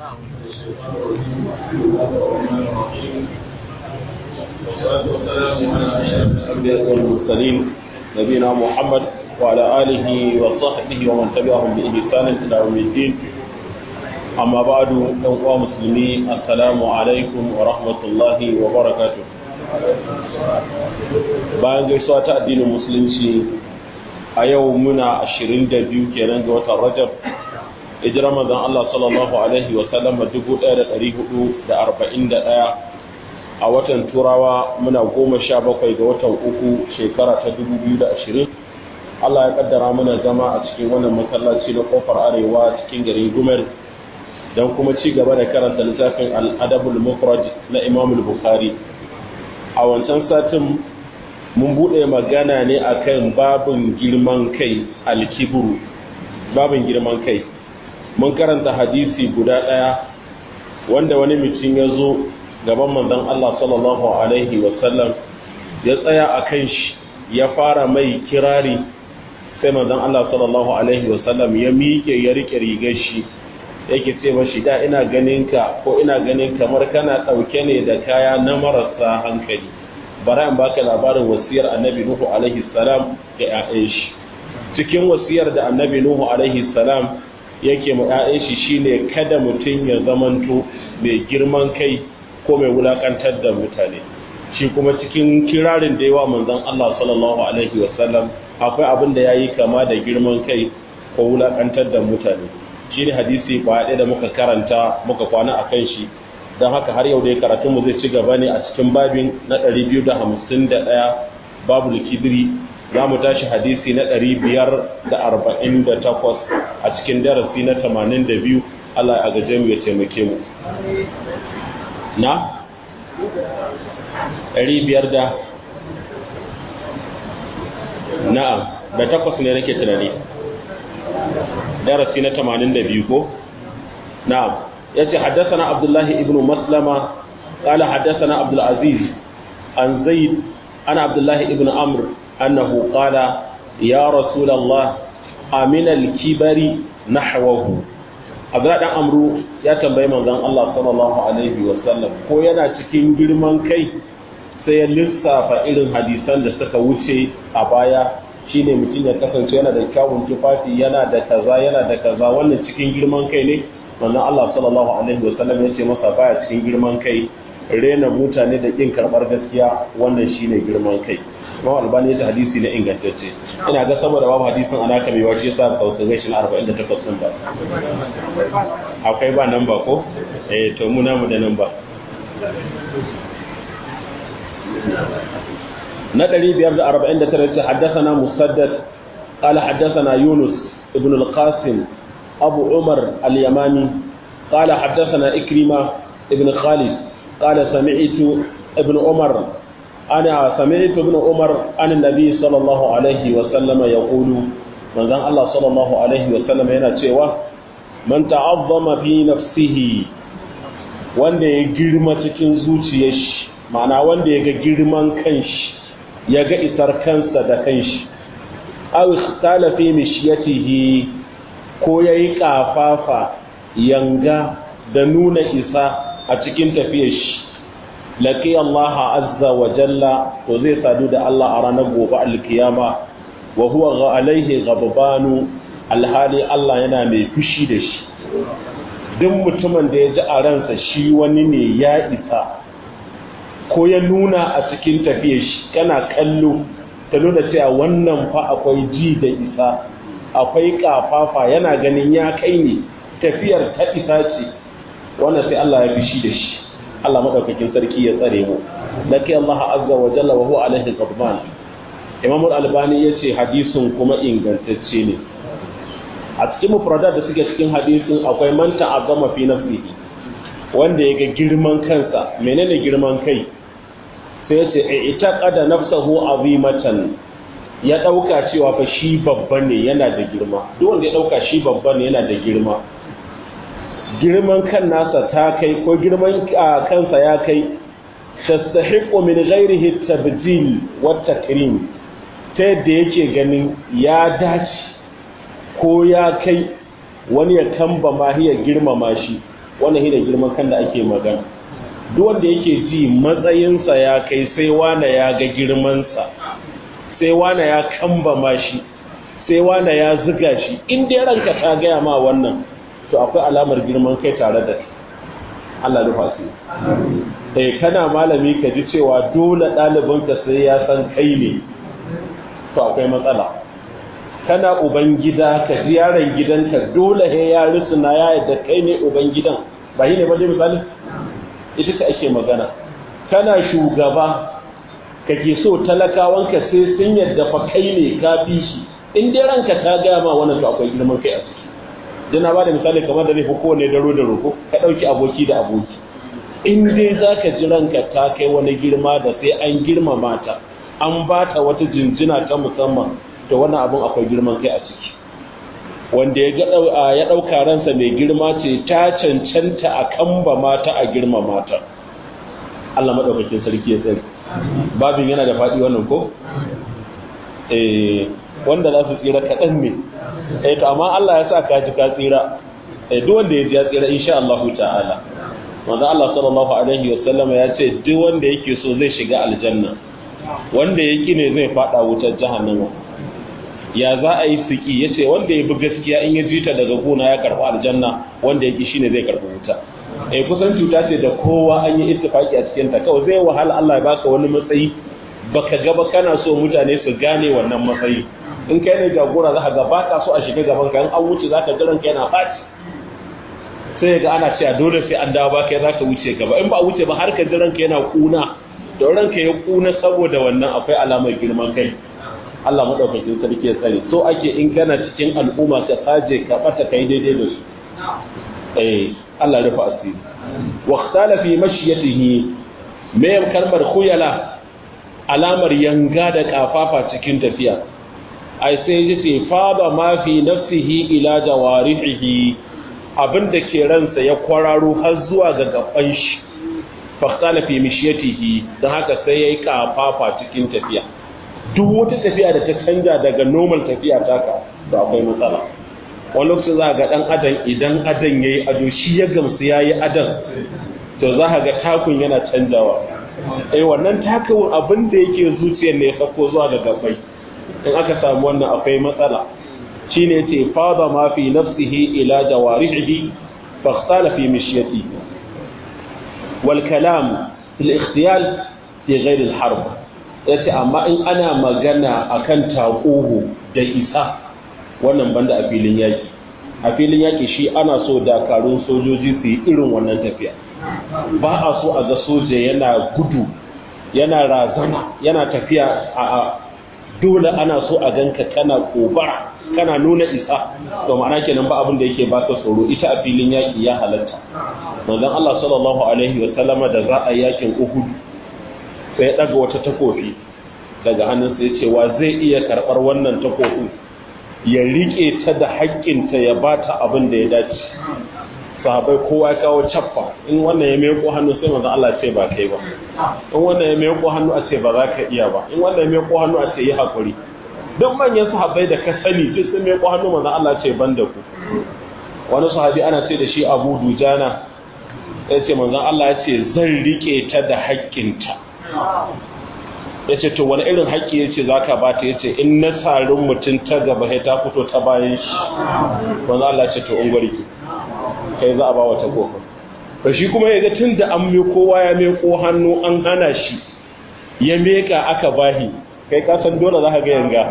والصلاة والسلام على أشرف الأنبياء والمرسلين نبينا محمد وعلى آله وصحبه ومن تبعهم بإحسان إلى يوم الدين أما بعد أيها المسلمين السلام عليكم ورحمة الله وبركاته bayan gaisuwa ta addinin musulunci a yau muna 22 kenan ga watan rajab hijirar manzon Allah sallallahu alaihi wa sallam 1441 a watan turawa muna 17 ga watan uku shekara ta 2020 Allah ya kaddara mana zama a cikin wannan masallaci na kofar arewa cikin garin Gumel don kuma ci gaba da karanta littafin al-adabul mufrad na Imam al-Bukhari a wancan satin mun bude magana ne akan babin girman kai al-kibru babin girman kai mun karanta hadisi guda ɗaya wanda wani mutum ya zo gaban manzon Allah sallallahu alaihi wasallam ya tsaya a kan shi ya fara mai kirari sai manzon Allah sallallahu alaihi wasallam ya miƙe ya rike rigar shi yake ce mashi da ina ganin ka ko ina ganin kamar kana ɗauke ne da kaya na marasa hankali bara in baka labarin wasiyar annabi Nuhu alaihi salam ga 'ya'yan shi cikin wasiyar da annabi Nuhu alaihi salam yake mu ‘ya'yan shi shine kada mutum ya zamanto mai girman kai ko mai wulakantar da mutane shi kuma cikin kirarin da yawa manzon Allah sallallahu alaihi wasallam akwai abin da yayi kama da girman kai ko wulakantar da mutane shi ne hadisi ba ɗaya da muka karanta muka kwana a kan shi don haka har yau dai karatunmu zai ci gaba ne a cikin babin na 251 babu likidiri za mu tashi hadisi na ɗari biyar da arba'in da takwas a cikin darasi na tamanin da biyu Allah ya gaje mu ya taimake mu na ɗari biyar da na'am da takwas ne nake tunani darasi na tamanin da biyu ko na'am ya ce haddasa na abdullahi ibn maslama قال حدثنا عبد العزيز عن زيد عن عبد الله ابن عمرو أنه قال يا رسول الله أمن الكبر نحوه Abdullahi dan Amru ya tambayi manzon Allah sallallahu alaihi wa sallam ko yana cikin girman kai sai ya lissafa irin hadisan da suka wuce a baya shine mutum ya kasance yana da kyawun tufafi yana da kaza yana da kaza wannan cikin girman kai ne manzon Allah sallallahu alaihi wa sallam ya ce masa baya cikin girman kai rena mutane da kin karbar gaskiya wannan shine girman kai Imam Albani ya ce hadisi na ingantacce ina ga saboda babu hadisin ana ka mai wace yasa sautin gashi na 48 din ba akwai ba nan ba ko eh to mu namu da nan ba na 549 ce haddathana musaddad قال حدثنا يونس ابن القاسم أبو عمر اليماني قال حدثنا إكرمة ابن خالد قال سمعت ابن عمر أنا سمعت ابن عمر عن النبي صلى الله عليه وسلم يقول من ذن الله صلى الله عليه وسلم هنا cewa man ta'azzama fi nafsihi wanda ya girma cikin zuciyar shi ma'ana wanda ya ga girman kanshi ya ga isar kansa da kanshi aw ikhtala fi mishiyatihi ko yayi kafafa yanga da nuna isa a cikin tafiyar shi laƙi Allah azza wa jalla to zai sadu da Allah a ranar gobe alkiyama wa huwa ga alaihi gababanu alhali Allah yana mai fushi da shi duk mutumin da ya ji a ransa shi wani ne ya isa ko ya nuna a cikin tafiyar shi kana kallo ta nuna cewa wannan fa akwai ji da isa akwai kafafa yana ganin ya kai ne tafiyar ta isa ce wannan sai Allah ya fushi da shi Allah madaukakin sarki ya tsare mu laki Allah azza wa jalla wa huwa alaihi ghadban Imam al-Albani yace hadisin kuma ingantacce ne a cikin mufradat da suke cikin hadisin akwai man ta'azzama fi nafsihi wanda yaga girman kansa menene girman kai sai yace i'taqada nafsahu azimatan ya dauka cewa fa shi babba ne yana da girma duk wanda ya dauka shi babba ne yana da girma girman kan nasa ta kai ko girman kansa ya kai tastahiqu min ghairihi tabjil wa takrim ta yadda yake ganin ya dace ko ya kai wani ya kamba ma ya girmama shi wannan hina girman kan da ake magana duk wanda yake ji matsayinsa ya kai sai wane ya ga girmansa sai wane ya kambama shi sai wane ya ziga shi in dai ranka ta gaya ma wannan to akwai alamar girman kai tare da Allah rufa su eh kana malami ka ji cewa dole ɗalibinka sai ya san kai ne to akwai matsala kana uban gida ka ji yaron gidanka dole he ya rusuna ya yadda kai ne uban gidan ba shi ne ba dai misali ita ce ake magana kana shugaba kake so talakawanka sai sun yadda fa kai ne ka fi shi in dai ranka ta gaya ma wannan to akwai girman kai a ciki dana ba da misali kamar da zai fi kowane daro da roko ka ɗauki aboki da aboki in dai za ka ji ranka ta kai wani girma da sai an girmama ta an ba ta wata jinjina ta musamman to wannan abin akwai girman kai a ciki wanda ya ɗauka ransa mai girma ce ta cancanta a kamba mata a girma mata Allah maɗaukakin sarki ya tsari babin yana da faɗi wannan ko? wanda za su tsira kaɗan ne eh to amma Allah ya sa ka ji ka tsira eh duk wanda ya ji ya tsira insha Allah ta'ala manzo Allah sallallahu alaihi wa sallam ya ce duk wanda yake so zai shiga aljanna wanda yake ne zai fada wutar jahannama ya za a yi siki yace wanda ya bi gaskiya in ya jita daga gona ya karɓi aljanna wanda yake shine zai karɓi wuta eh kusan cuta ce da kowa an yi ittifaki a cikin ta kawai zai wahala Allah ya baka wani matsayi baka ga ba kana so mutane su gane wannan matsayi in kai ne jagora za ka ga ba ka so a shiga gaban ka in an wuce za ka jiran kai na ɓaci sai ga ana cewa dole sai an dawo ba kai za ka wuce gaba in ba a wuce ba har ka jiran ka yana kuna da ranka ya kuna saboda wannan akwai alamar girman kai Allah madaukakin sarki ya tsare so ake in kana cikin al'umma ka saje ka bata kai daidai da su eh Allah ya rufa asiri wa ikhtala fi mashiyatihi me kalmar khuyala alamar yanga da kafafa cikin tafiya ai sai ya ce faba ma fi nafsihi ila jawarihi abinda ke ransa ya kwararo har zuwa ga gaban shi fahtala fi mishiyatihi don haka sai yayi kafafa cikin tafiya duk wata tafiya da ta canja daga normal tafiya taka to akwai matsala wani lokacin za ga dan adam idan adan yayi ado shi ya gamsu yayi adan to za ka ga takun yana canjawa eh wannan takawun abin da yake zuciyar ne ya sako zuwa ga gabai in aka samu wannan akwai matsala shine yace fada ma fi nafsihi ila jawarihi fahtala fi mishyati wal kalam fil ikhtiyal fi ghayr al harb yace amma in ana magana akan taquhu da isa wannan banda a filin yaki a filin yaki shi ana so dakarun sojoji su yi irin wannan tafiya ba a so a ga soja yana gudu yana razana yana tafiya a dole ana so a ganka kana kobara kana nuna isa to ma'ana kenan ba abin da yake baka tsoro ita a filin yaki ya halatta manzon Allah sallallahu alaihi wa sallama da za a yakin Uhud sai ya daga wata takofi daga hannun sai ce wa zai iya karbar wannan takofin ya rike ta da haƙƙinta ya bata abin da ya dace sahabai kowa ya kawo cappa in wannan ya meko hannu sai manzo Allah ce ba kai ba in wannan ya meko hannu a ce ba za ka iya ba in wannan ya meko hannu a ce yi hakuri duk manyan sahabbai da ka sani duk sun meko hannu manzo Allah ce ban da ku wani sahabi ana ce da shi Abu Dujana ya ce manzo Allah ya ce zan rike ta da haƙƙinta ya ce to wani irin haƙƙi ya ce za ka ba ta ya ce in na sarin mutum ta gaba ya ta fito ta bayan shi manzo Allah ce to ungwari ki kai za a ba wata kofa to shi kuma ya ga tun da an mai kowa ya meko hannu an hana shi ya meka aka bahi kai kasan dole za ka ga yanga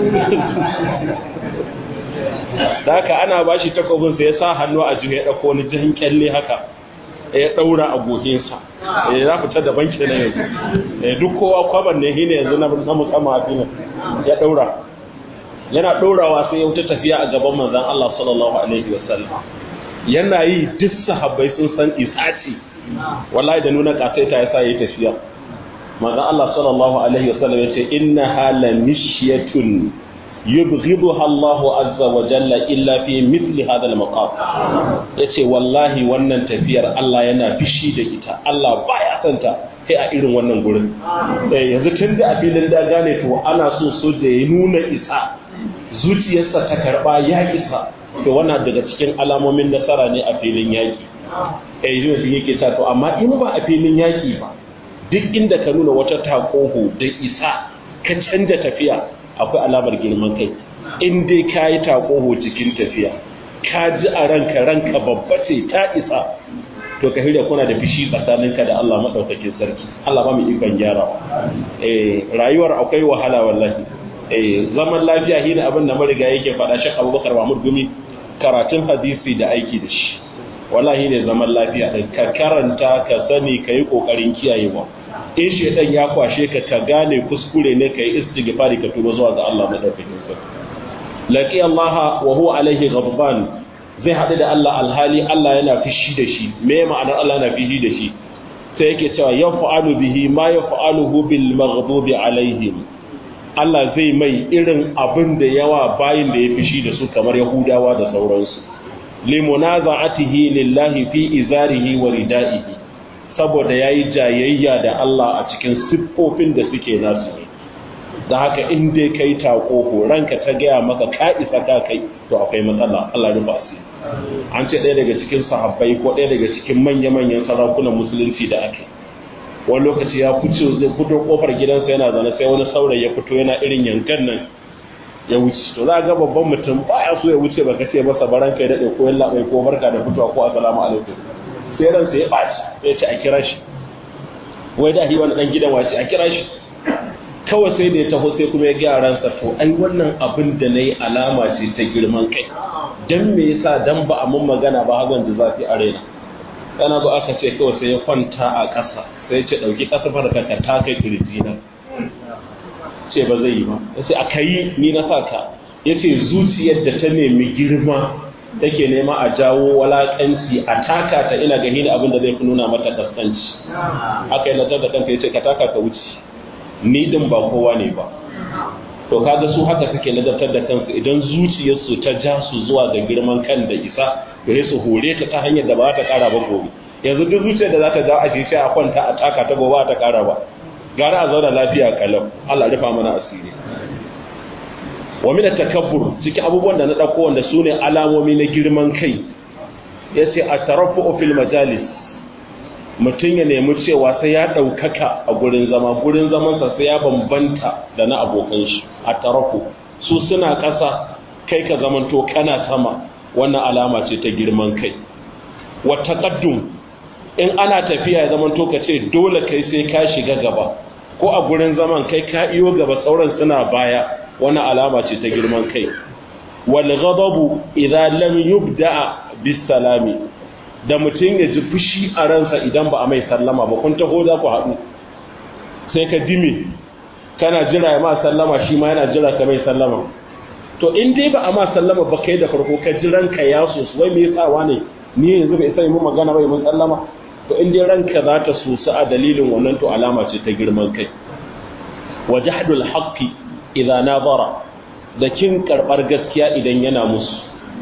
da haka ana ba shi takobin sai ya sa hannu a jiya ya ɗauko wani jihin kyalle haka ya ɗaura a gohinsa ya za fita da banki na yanzu duk kowa kwaban ne shi ne yanzu na musamman a filin ya ɗaura yana ɗaurawa sai ya wuce tafiya a gaban manzan Allah sallallahu alaihi wasallam yana yi duk sahabbai sun san isaci wallahi da nuna kasaita ya sa yi tafiya manzon Allah sallallahu alaihi wasallam ya ce inna hala mishyatun yubghiduha Allahu azza wa jalla illa fi mithli hadha al-maqam yace wallahi wannan tafiyar Allah yana fishi da ita Allah baya santa kai a irin wannan gurin eh yanzu tun da a filin da gane to ana so so da ya nuna isa zuciyarsa ta karba ya isa to wannan daga cikin alamomin nasara ne a filin yaki eh shi ne yake ta to amma in ba a filin yaki ba duk inda ka nuna wata takoho da isa ka canja tafiya akwai alamar girman kai in dai ka yi takoho cikin tafiya ka ji a ranka ranka babba ce ta isa to ka hirya kuna da fishi tsakaninka da Allah madaukakin sarki Allah ba mu ikon gyara eh rayuwar akwai wahala wallahi eh zaman lafiya shi ne abin da mariga yake faɗa shi Abubakar Mahmud Gumi karatun hadisi da aiki da shi wallahi ne zaman lafiya din ka karanta ka sani ka yi kokarin kiyayewa in shedan ya kwashe ka ka gane kuskure ne ka yi istighfari ka tuba zuwa ga Allah madaukakin sarki laqi Allah wa huwa alaihi ghadban zai haɗu da Allah alhali Allah yana fishi da shi me ma'anar Allah yana fishi da shi sai yake cewa ya fa'alu bihi ma ya fa'aluhu bil maghdubi alaihim Allah zai mai irin abin da yawa bayin da ya fishi da su kamar Yahudawa da sauransu limunaza'atihi lillahi fi izarihi wa ridaihi saboda yayi jayayya da Allah a cikin siffofin da suke nasu da haka in dai kai tako ranka ta gaya maka ka isa ka kai to akwai matsala Allah rufa asiri an ce ɗaya daga cikin sahabbai ko ɗaya daga cikin manya-manyan sarakunan musulunci da ake wani lokaci ya fice zai fito kofar gidansa yana zane sai wani saurayi ya fito yana irin yankan nan ya wuce to za ga babban mutum baya so ya wuce baka ce masa baran kai daɗe ko yalla bai ko barka da fitowa ko assalamu alaikum sai ransa ya ɓaci ya ce a kira shi wai da hi wani ɗan gidan wace a kira shi kawai sai da ya taho sai kuma ya gaya ransa to ai wannan abin da na yi alama ce ta girman kai don me yasa dan ba a mun magana ba hagan da zafi a raina kana zo aka ce kawai sai ya kwanta a ƙasa sai ya ce ɗauki ƙasa farka ka ta kai kirji na ce ba zai yi ba ya ce aka yi ni na sa ka ya ce zuciyar da ta nemi girma take nema a jawo walakanci a taka ta ina gani da abin da zai fi nuna mata kaskanci aka yi nazar da kanka ya ce ka taka ka wuce ni din ba kowa ne ba to kaga su haka suke ladabtar da kansu idan zuciyarsu ta ja su zuwa ga girman kan da isa gare su hore ta ta hanyar da ba ta kara ba gobe yanzu duk zuciyar da za ta ja a shi a kwanta a taka ta gobe ta kara ba gara a zauna lafiya kalau Allah rufa mana asiri wa min takabbur cikin abubuwan da na dauko wanda sune alamomi na girman kai yace at-tarafu fil majalis mutum ya nemi cewa sai ya ɗaukaka a gurin zama gurin zamansa sai ya bambanta da na abokan shi a tarafu su suna ƙasa kai ka zamanto kana sama wannan alama ce ta girman kai wata ƙaddum in ana tafiya ya zamanto ka ce dole kai sai ka shiga gaba ko a gurin zaman kai ka iyo gaba sauran suna baya wannan alama ce ta girman kai wal ghadabu idza lam yubda bis salami da mutum ya ji fushi a ransa idan ba a mai sallama ba kun taho za ku haɗu sai ka dime kana jira ya ma sallama shi ma yana jira ka mai sallama to in dai ba a ma sallama ba kai da farko ka ji ranka ya sosu wai me yasa ne ni yanzu bai sai mun magana bai mun sallama to in dai ranka za ta sosu a dalilin wannan to alama ce ta girman kai wajahdul haqqi idza nazara da kin karbar gaskiya idan yana musu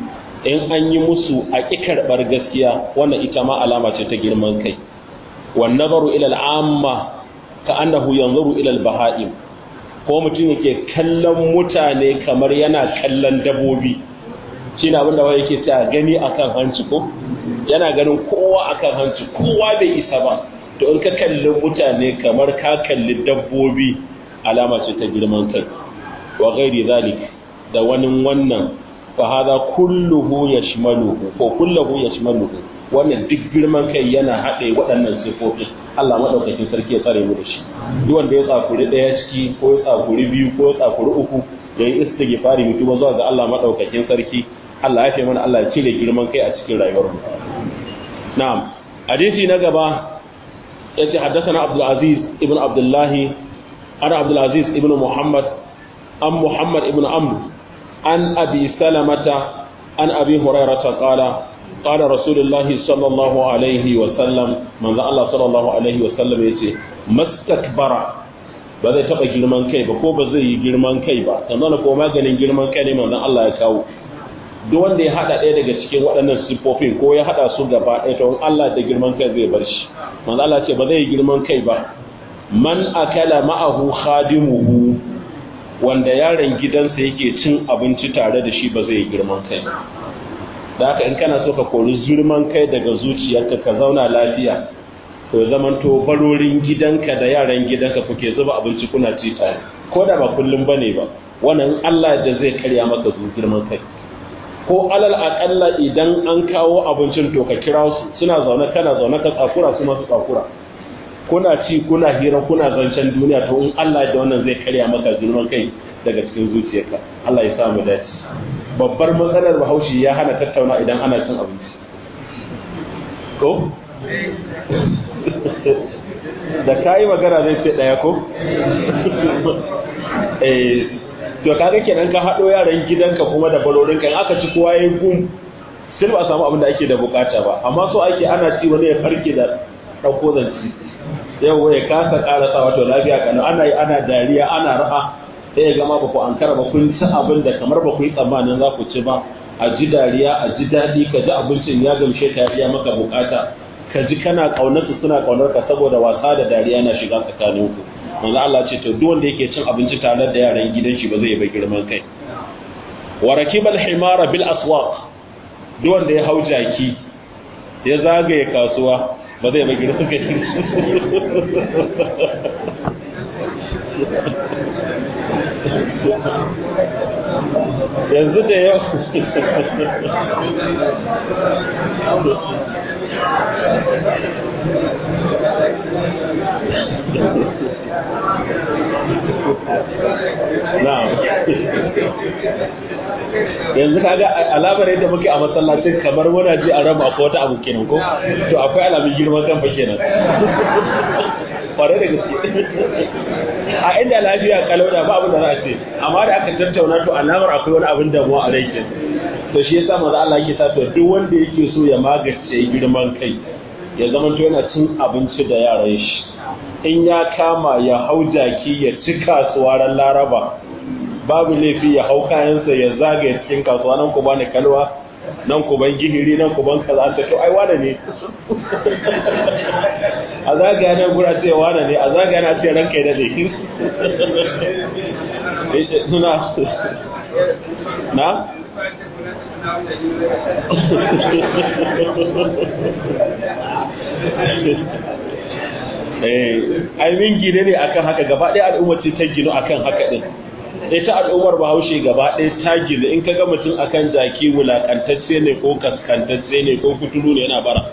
in an yi musu a ƙi karɓar gaskiya wannan ita ma alama ce ta girman kai wan nazaru ila al'amma ka annahu yanzuru ila al-baha'im ko mutum yake kallon mutane kamar yana kallon dabobi shine abin da wai yake ta gani akan hanci ko yana ganin kowa akan hanci kowa bai isa ba to in ka kalli mutane kamar ka kalli dabbobi alama ce ta girman kai wa ghairi zalik da wani wannan fahada kulluhu yashmaluhu ko kulluhu yashmaluhu wannan duk girman kai yana haɗe waɗannan sifofi Allah madaukakin sarki ya tsare mu da shi duk wanda ya tsakuri ɗaya ciki ko ya tsakuri biyu ko ya tsakuri uku ya yi istighfari mutu ba zuwa ga Allah madaukakin sarki Allah ya fi mana Allah ya cire girman kai a cikin rayuwar mu na'am hadisi na gaba yace haddathana Abdul Aziz ibn Abdullah ana Abdul Aziz ibn Muhammad an Muhammad ibn Amr عن أبي سلمة عن أبي هريرة قال قال رسول الله صلى الله عليه وسلم من ذا الله صلى الله عليه وسلم يتي ما استكبر ba zai taɓa girman kai ba ko ba zai yi girman kai ba sannan ko maganin girman kai ne manzon Allah ya kawo duk wanda ya hada ɗaya daga cikin waɗannan siffofin ko ya hada su gaba ɗaya to Allah da girman kai zai bar shi manzon Allah ce ba zai yi girman kai ba man akala ma'ahu khadimuhu wanda yaron gidansa yake cin abinci tare da shi ba zai girman kai da haka in kana so ka kori zurman kai daga zuciyarka ka zauna lafiya to zaman to barorin gidanka da yaran gidanka kuke zuba abinci kuna ci tare ko da ba kullum bane ba wannan Allah da zai karya maka girman kai ko alal akalla idan an kawo abincin to ka kira su suna zaune kana zaune ka tsakura su masu tsakura kuna ci kuna hira kuna zancen duniya to in Allah da wannan zai karya maka girman kai daga cikin zuciyarka Allah ya sa mu dace babbar matsalar Bahaushe ya hana tattauna idan ana cin abinci ko da kayi magana zai ce daya ko eh to kaga kenan ka hado yaran gidanka kuma da barorinka in aka ci kowa yayin gum sai ba samu abin da ake da bukata ba amma so ake ana ci wani ya farke da dauko zanci yau ya kasa karasa wato lafiya kana ana yi ana dariya ana ra'a sai ya gama ba ku ankara ba kun ci abin da kamar ba ku yi tsammanin za ku ci ba a ji dariya a ji daɗi ka ji abincin ya gamshe ka ya maka bukata ka ji kana kaunar su suna kaunar ka saboda wasa da dariya na shiga tsakanin ku manzo Allah ce to duk wanda yake cin abinci tare da yaran gidan shi ba zai ba girman kai wa rakibal himara bil aswaq duk wanda ya hau jaki ya zagaye kasuwa ba zai ba girman kai yanzu da yau yanzu kaga alamar yadda muke a masallacin kamar muna ji a raba akwai wata abu kenan ko to akwai alamun girman kan fa kenan kware da gaske a inda lafiya kalau da ba abin da za a ce amma da aka tattauna to alamar akwai wani abin damuwa a rai kenan to shi yasa manzo Allah yake sa to duk wanda yake so ya magance girman kai ya zama to yana cin abinci da yaran shi in ya kama ya hau jaki ya ci kasuwa ran laraba babu laifi ya hau kayansa ya zagaya cikin kasuwa nan ku bani kalwa nan ku ban gihiri nan ku ban kaza ta to ai wane ne a zagaya nan gura ce wane ne a zagaya na ce ranka da dai suna na ai min gine ne akan haka gaba ɗaya al'ummar ce ta gino akan haka din ita al'ummar bahaushe gaba ɗaya ta gino in ka ga mutum akan jaki wulakantacce ne ko kaskantacce ne ko kuturu ne yana bara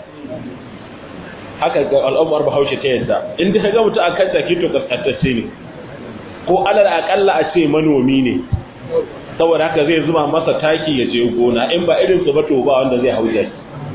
haka ga al'ummar bahaushe ta yadda in ka ga mutum akan jaki to kaskantacce ne ko alal akalla a ce manomi ne saboda haka zai zuba masa taki ya je gona in ba irin su ba to ba wanda zai hau jaki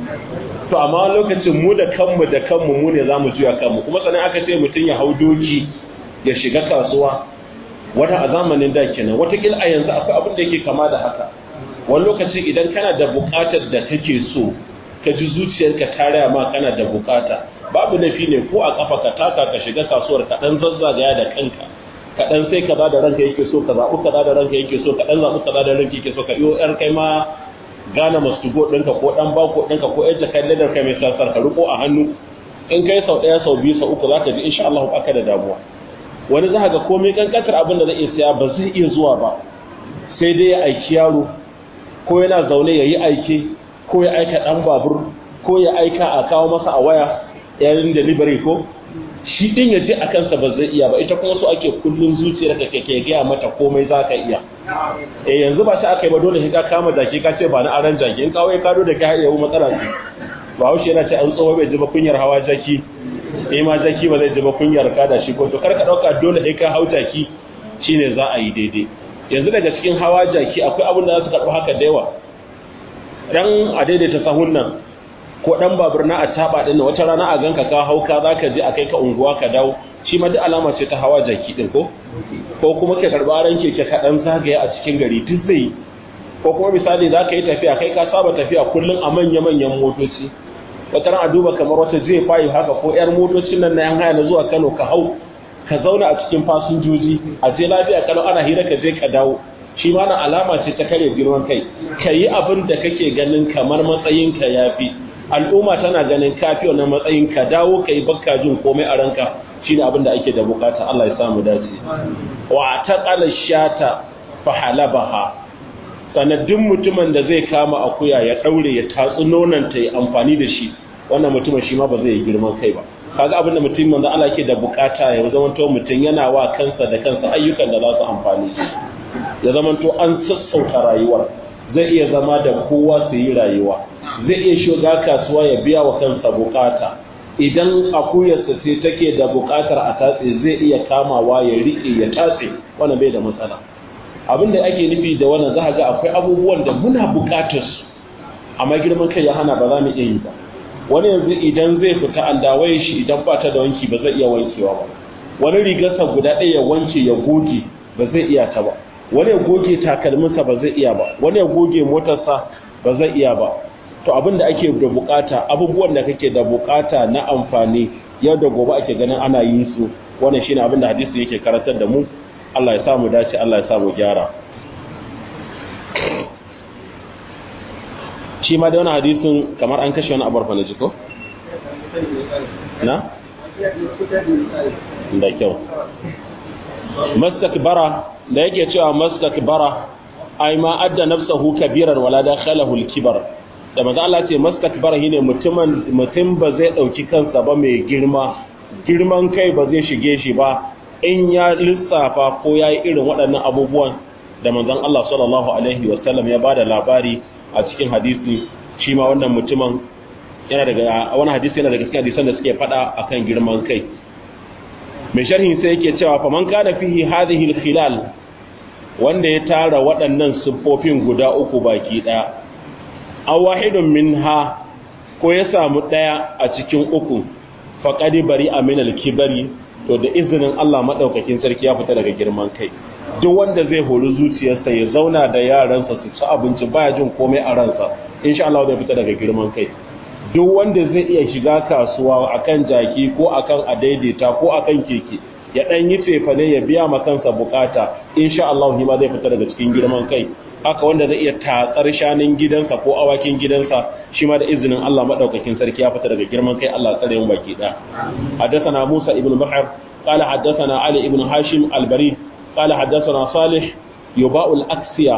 to amma lokacin mu da kanmu da kanmu mu ne zamu juya kanmu kuma sanin aka ce mutum ya hau doki ya shiga kasuwa wata a zamanin da kenan watakila a yanzu akwai abin da yake kama da haka wani lokaci idan kana da bukatar da kake so ka ji zuciyarka ta raya ma kana da bukata babu nafi ne ko a kafa ka taka ka shiga kasuwar ka dan zazzagaya da kanka ka dan sai kaza da ranka yake so ka zaɓi kaza da ranka yake so ka dan zaɓi kaza da ranka yake so ka iyo yar kai ma gane mastugo ɗinka ko ɗan bako ɗinka ko yadda kai ladar kai mai sassar ka riko a hannu in kai sau ɗaya sau biyu sau uku za ka ji insha Allah ba ka da damuwa wani za ga komai kankantar abin da zai iya siya ba zai iya zuwa ba sai dai ya aiki yaro ko yana zaune ya yi aike ko ya aika ɗan babur ko ya aika a kawo masa a waya yayin delivery ko shi din ya je a kansa ba zai iya ba ita kuma so ake kullun zuciyar ka ke gaya mata komai za ka iya eh yanzu ba shi aka yi ba dole ka kama jaki ka ce ba na aran jaki in kawai ka da ka haɗe matsala ce ba haushe yana ce an tsoho bai ji ba kunyar hawa jaki eh ma jaki ba zai ji ba kunyar ka da shi ko to kar ka ɗauka dole sai ka hau jaki shine za a yi daidai yanzu daga cikin hawa jaki akwai abin da za su karɓi haka da yawa dan a daidaita sahun nan ko dan babur na a taba din wata rana a ganka ka hauka zaka je akai ka unguwa ka dawo shi ma duk alama ce ta hawa jaki din ko ko kuma ka karba ran keke ka dan zagaye a cikin gari duk zai ko kuma misali zaka yi tafiya kai ka saba tafiya kullun a manya manyan motoci wata ran a duba kamar wata zai fayi haka ko yar motocin nan na yan haya na zuwa Kano ka hau ka zauna a cikin fasinjoji a je lafiya kalau ana hira ka je ka dawo shi ma na alama ce ta kare girman kai ka yi abin da kake ganin kamar matsayinka ya fi al'umma tana ganin kafi wannan matsayin ka dawo ka yi bakka jin komai a ranka shi ne abin da ake da bukata Allah ya samu dace wa ta ƙala shata fa halabaha sannan duk mutumin da zai kama akuya ya daure ya tatsi nonanta ya amfani da shi wannan mutumin shi ma ba zai yi girman kai ba kaga abinda mutum manzo Allah ke da bukata ya zamanto mutum yana wa kansa da kansa ayyukan da za su amfani ya zamanto an sassauta rayuwar zai iya zama da kowa su yi rayuwa zai iya shiga kasuwa ya biya wa kansa bukata idan akuyarsa ce take da bukatar a tatse zai iya kamawa ya rike ya tatse wannan bai da matsala abin da ake nufi da wannan za ga akwai abubuwan da muna bukatar su amma girman kai ya hana ba za mu iya yi ba wani yanzu idan zai fita an dawaye shi idan ba ta da wanki ba zai iya wankewa ba wani rigarsa guda ɗaya ya wanke ya goge ba zai iya ta ba wani ya goge takalminsa ba zai iya ba wani ya goge motarsa ba zai iya ba to abin da ake da bukata abubuwan da kake da bukata na amfani yau da gobe ake ganin ana yin su wannan shine abin da hadisi yake karantar da mu Allah ya sa mu dace Allah ya sa mu gyara shi ma da wani hadisin kamar an kashe wani abar fana jiko? na? da kyau mastakbara da yake cewa mastakbara ai ma adda nafsahu kabirar wala da khalahu al-kibar da manzo Allah ce mastakbara shine mutumin mutum ba zai dauki kansa ba mai girma girman kai ba zai shige shi ba in ya lissafa ko yayi irin waɗannan abubuwan da manzon Allah sallallahu alaihi wasallam ya bada labari a cikin hadisi shi ma wannan mutumin yana daga wani hadisi yana daga cikin hadisan da suke fada akan girman kai mai sharhi sai yake cewa fa man kana fihi hadhihi al-khilal wanda ya tara waɗannan siffofin guda uku baki daya aw wahidun minha ko ya samu daya a cikin uku faqad bari min al-kibari to da izinin Allah madaukakin sarki ya fita daga girman kai duk wanda zai hori zuciyarsa ya zauna da yaransa su ci abinci baya jin komai a ransa insha Allah zai fita daga girman kai duk wanda zai iya shiga kasuwa akan jaki ko akan adaidaita ko akan keke ya dan yi cefane ya biya ma kansa bukata insha Allah ma zai fita daga cikin girman kai haka wanda zai iya tatsar shanin gidansa ko awakin gidansa shi ma da izinin Allah madaukakin sarki ya fita daga girman kai Allah tsare mu baki da haddathana Musa ibn Bahr qala haddathana Ali ibn Hashim al-Barid qala haddathana Salih yuba'ul aksiya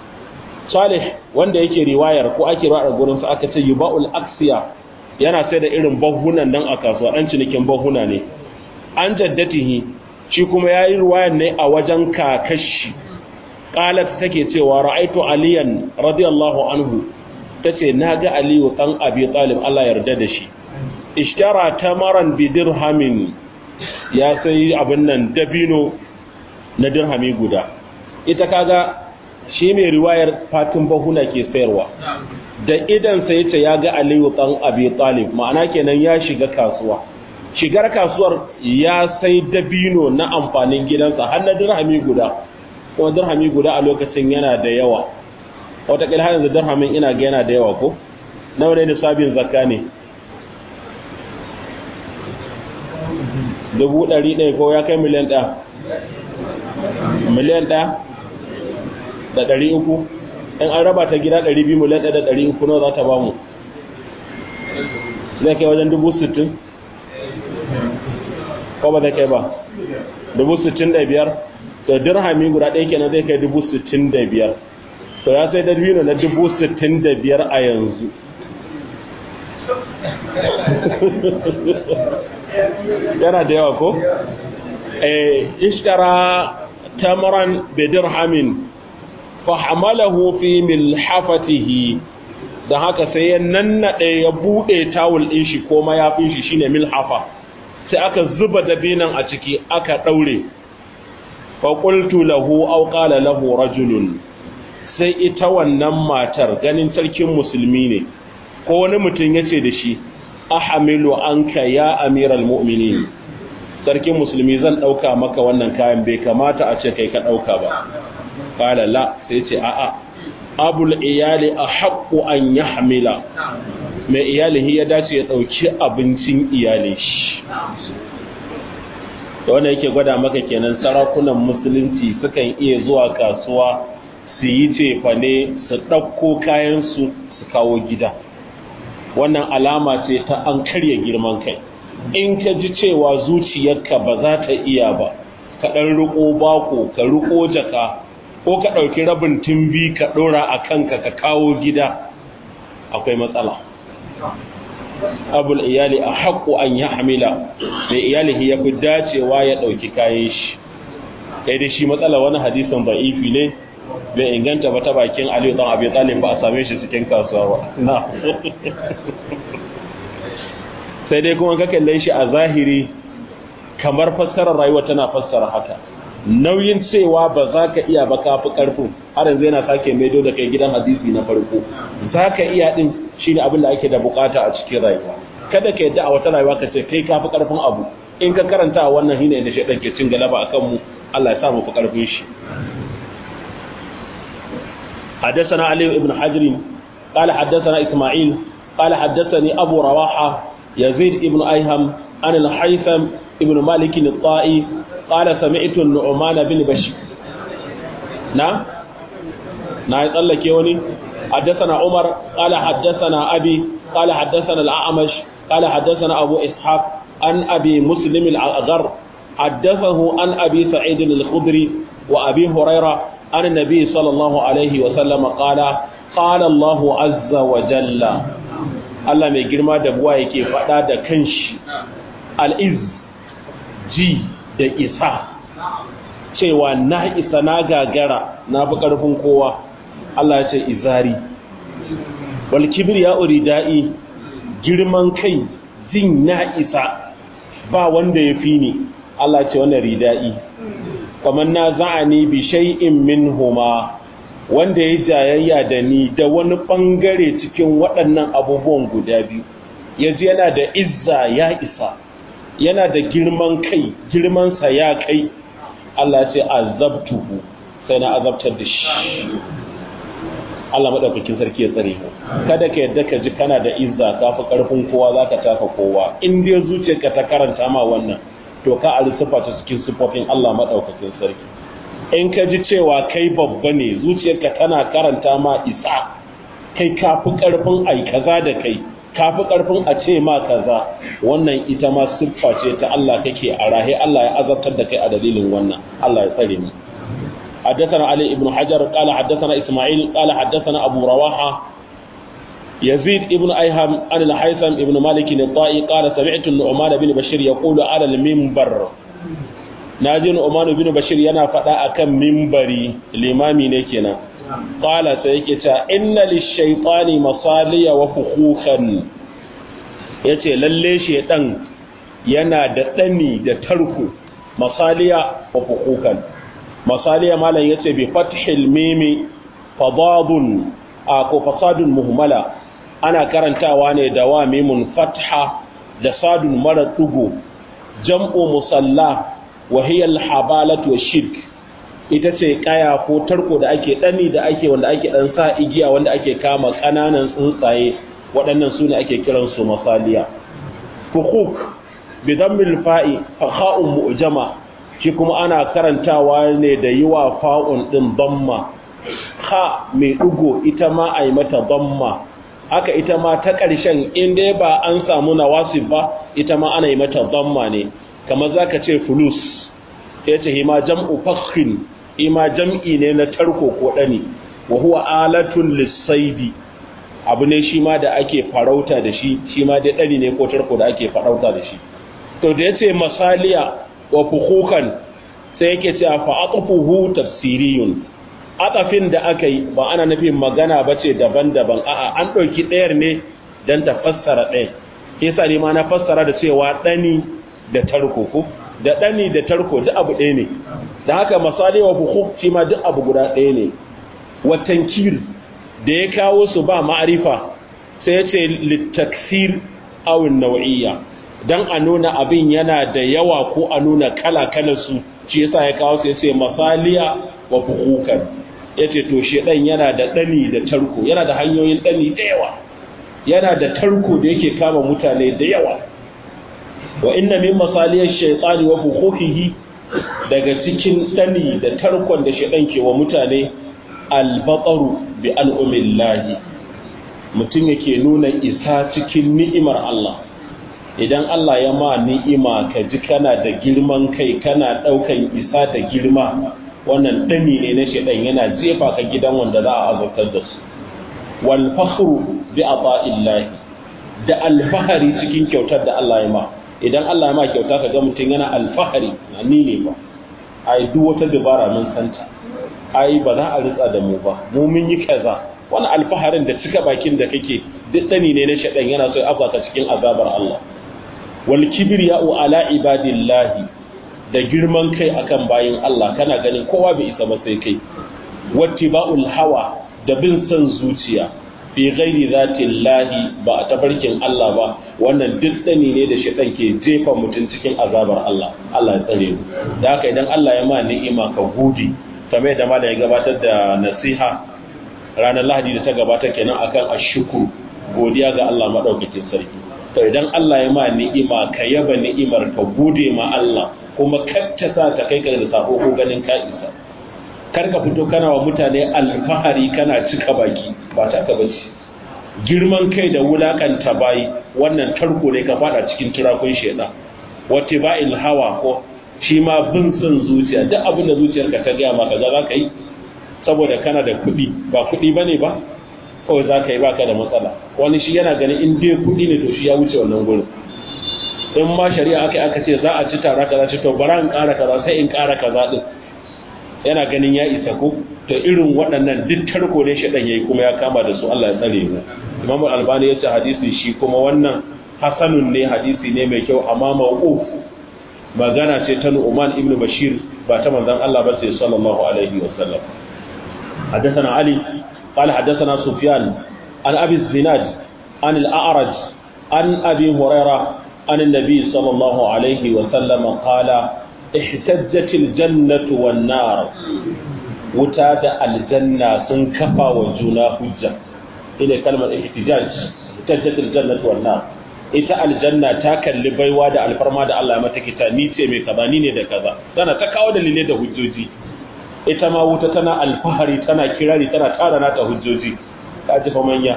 Salih wanda yake riwayar ko ake riwayar gurin sa aka ce yuba'ul aksiya yana sai da irin bahunan nan a kasuwa dan cinikin bahuna ne an jaddatihi shi kuma yayi riwayar ne a wajen kakashi qalat take cewa ra'aitu aliyan radiyallahu anhu tace naga aliyu dan abi talib Allah yarda da shi ishtara tamaran bi dirhamin ya sai abin nan dabino na dirhami guda ita kaga shi mai riwayar fatin bahuna ke sayarwa da idan sai ta ya ga aliyu dan abi talib ma'ana kenan ya shiga kasuwa shigar kasuwar ya sai dabino na amfanin gidansa har na dirhami guda kuma dirhami guda a lokacin yana da yawa wataƙila har yanzu dirhamin ina ga yana da yawa ko nawa ne nisabin zakka ne dubu ɗari ɗaya ko ya kai miliyan ɗaya miliyan ɗaya da ɗari uku in an raba ta gida ɗari biyu miliyan ɗaya da ɗari uku nawa za ta ba mu zai kai wajen dubu sittin ko ba zai kai ba dubu sittin da biyar to dirhami guda ɗaya kenan zai kai dubu sittin da biyar to ya sai dabino na dubu sittin da biyar a yanzu yana da yawa ko? eh ishtara tamran bi dirhamin fa hamalahu fi milhafatihi da haka sai ya nannade ya bude tawul din shi ko mayafin shi shine milhafa sai aka zuba dabinan a ciki aka daure fa qultu lahu aw qala lahu rajulun sai ita wannan matar ganin sarkin musulmi ne ko wani mutum yace da shi ahamilu anka ya amiral mu'minin sarkin musulmi zan dauka maka wannan kayan bai kamata a ce kai ka dauka ba qala la sai ce a'a abul iyali ahqqu an yahmila mai iyalihi ya dace ya dauki abincin iyalin shi da wanda yake gwada maka kenan sarakunan musulunci sukan iya zuwa kasuwa su yi cefane su ɗauko kayansu su kawo gida wannan alama ce ta an karya girman kai in ka ji cewa zuciyarka ba za ta iya ba ka ɗan riƙo bako ka riƙo jaka ko ka ɗauki rabin timbi ka ɗora a kanka ka kawo gida akwai matsala abul iyali a haƙo an ya hamila mai iyali ya fi dacewa ya ɗauki kayan shi kai da shi matsala wani hadisin ba'ifi ne bai inganta ba ta bakin aliyu ɗan abin talib ba a same shi cikin kasuwa ba na sai dai kuma ka kalle shi a zahiri kamar fassarar rayuwa tana fassara haka nauyin cewa ba za ka iya ba ka fi ƙarfin har yanzu yana sake maido da kai gidan hadisi na farko za ka iya ɗin shi ne abin da ake da bukata a cikin rayuwa kada ka yadda a wata rayuwa ka ce kai ka fi ƙarfin abu in ka karanta a wannan hina da shaɗan ke cin galaba a kanmu Allah ya sa mu fi ƙarfin shi حدثنا علي بن حجر قال حدثنا إسماعيل قال حدثني أبو رواحة يزيد بن أيهم عن الحيثم ابن مالك الطائي قال سمعت النعمان بن بشير نعم نعم يطلق يوني حدثنا عمر قال حدثنا أبي قال حدثنا الأعمش قال حدثنا أبو إسحاق عن أبي مسلم الأغر حدثه عن أبي سعيد الخضري وأبي هريرة عن النبي صلى الله عليه وسلم قال قال الله عز وجل Allah mai girma da buwa yake faɗa da kanshi al'iz ji da isa cewa na isa na gagara na fi ƙarfin kowa Allah ya ce izari wal kibir ya uri da'i girman kai jin na isa ba wanda ya fi ni Allah ce wannan rida'i kamar na za'ani bi shay'in minhuma wanda ya jayayya da ni da wani bangare cikin waɗannan abubuwan guda biyu yanzu yana da izza ya isa yana da girman kai girmansa ya kai Allah ce azabtuhu sai na azabtar da shi Allah madaukakin sarki ya tsare mu kada ka yadda ka ji kana da izza ka fi karfin kowa zaka taka kowa in dai zuciyarka ta karanta ma wannan to ka alsifa ta cikin sifofin Allah madaukakin sarki in ka ji cewa kai babba ne zuciyarka tana karanta ma isa kai ka fi karfin ai kaza da kai ka fi karfin a ce ma kaza wannan ita ma siffa ce ta Allah kake a rahe Allah ya azabtar da kai a dalilin wannan Allah ya tsare mu حدثنا علي بن حجر قال حدثنا إسماعيل قال حدثنا أبو رواحة يزيد ابن أيهم عن الحيثم ابن مالك الطائي قال سمعت النعمان بن بشير يقول على المنبر ناجي نعمان بن بشير ينا فدا أكم منبري الإمامي نكنا قال سيكتا إن للشيطان مصالي وفخوخا yace lalle shedan yana da dani da tarko masaliya wa fukukan masaliya malam yace bi fathil mimi fadadun a ko fasadun muhmala ana karantawa ne da wa mimun fatha da sadun mara tugo jam'u musalla wa hiya al-habalatu shirk ita ce kaya ko tarko da ake dani da ake wanda ake dan sa igiya wanda ake kama kananan tsuntsaye waɗannan su ne ake kiran su masaliya hukuk bi dammil fa'i fa kha'un mu'jama shi kuma ana karantawa ne da yiwa fa'un din damma ha mai ɗugo ita ma a yi mata damma haka ita ma ta ƙarshen inda ba an samu nawasif ba ita ma ana yi mata damma ne kamar za ka ce fulus ya ce hima jam'u fakhin hima jam'i ne na tarko ko ɗani wa huwa alatun lissaidi abu ne shi ma da ake farauta da shi shi ma dai ɗani ne ko tarko da ake farauta da shi to da ya ce masaliya wa fukukan sai yake cewa fa'atufuhu tafsiriyun atafin da aka yi ba ana nufin magana ba ce daban-daban a'a an ɗauki ɗayar ne don ta fassara ɗaya yasa ne ma na fassara da cewa ɗani da tarko ko da ɗani da tarko duk abu ɗaya ne da haka misali wa buhu shi ma duk abu guda ɗaya ne watankir da ya kawo su ba ma'arifa sai ya ce littaksir awin nau'iyya don a nuna abin yana da yawa ko a nuna kala-kalar su shi yasa ya kawo su ya ce masaliya wa buhukan ya ce to ɗan yana da ɗani da tarko yana da hanyoyin ɗani da yawa yana da tarko da yake kama mutane da yawa wa inna min masaliyar shaitani wa hukukihi daga cikin ɗani da tarkon da shaitan ke wa mutane albatsaru bi al'umillahi mutum yake nuna isa cikin ni'imar Allah idan Allah ya ma ni'ima ka ji kana da girman kai kana ɗaukan isa da girma wannan dani ne na shedan yana jefa ka gidan wanda za a azabtar da su wal fakhru bi ata'illahi da alfahari cikin kyautar da Allah ya ma idan Allah ya ma kyauta ka ga mutum yana alfahari ni ne ba ai duk wata dabara mun santa ai ba za a ritsa da mu ba mu mun yi kaza wani alfaharin da cika bakin da kake duk dani ne na shaɗan yana so ya afaka cikin azabar Allah wal kibriya'u ala ibadillahi da girman kai akan bayin Allah kana ganin kowa bai isa ba sai kai wattiba'ul hawa da bin son zuciya fi ghairi zatillahi ba a tabarkin Allah ba wannan duk dani ne da shaɗan ke jefa mutum cikin azabar Allah Allah ya tsare mu da haka idan Allah ya ma ni'ima ka gode kamar da malam ya gabatar da nasiha ranar lahadi da ta gabata kenan akan ashukuru godiya ga Allah madaukakin sarki to idan Allah ya ma ni'ima ka yaba ni'imar ka gode ma Allah kuma kacce sa ta kai ka da sako ko ganin ka isa kar ka fito kana wa mutane alfahari kana cika baki ba ta ka bace girman kai da wulakanta bayi wannan tarko ne ka fada cikin turakun sheda wata ba'il hawa ko shi ma bin son zuciya duk abin da zuciyarka ta gaya maka za ka yi saboda kana da kuɗi ba kuɗi ba ne ba kawai za ka yi baka da matsala wani shi yana ganin in dai kuɗi ne to shi ya wuce wannan gurin in ma shari'a aka aka ce za a ci tara kaza ce to bara in ƙara kaza sai in ƙara kaza din yana ganin ya isa ko to irin waɗannan duk tarko ne shaɗan yayi kuma ya kama da su Allah ya tsare mu Imam Albani ya ce hadisi shi kuma wannan hasanun ne hadisi ne mai kyau amma mawquf magana ce ta Nu'man ibn Bashir ba ta manzon Allah ba sai sallallahu alaihi wa sallam حدثنا علي قال حدثنا سفيان عن أبي الزناد عن الأعرج عن أبي هريرة عن النبي صلى الله عليه وسلم قال احتجت الجنة والنار وتاد الجنة سنكفى وجنا حجة إلى كلمة احتجاج احتجت الجنة والنار ita aljanna ta kalli baiwa da alfarma da Allah ya mata kita ni ce mai kaza ni ne da kaza tana ta kawo dalilai da hujjoji ita ma wuta tana alfahari tana kirari tana tara nata hujjoji ka ji fa manya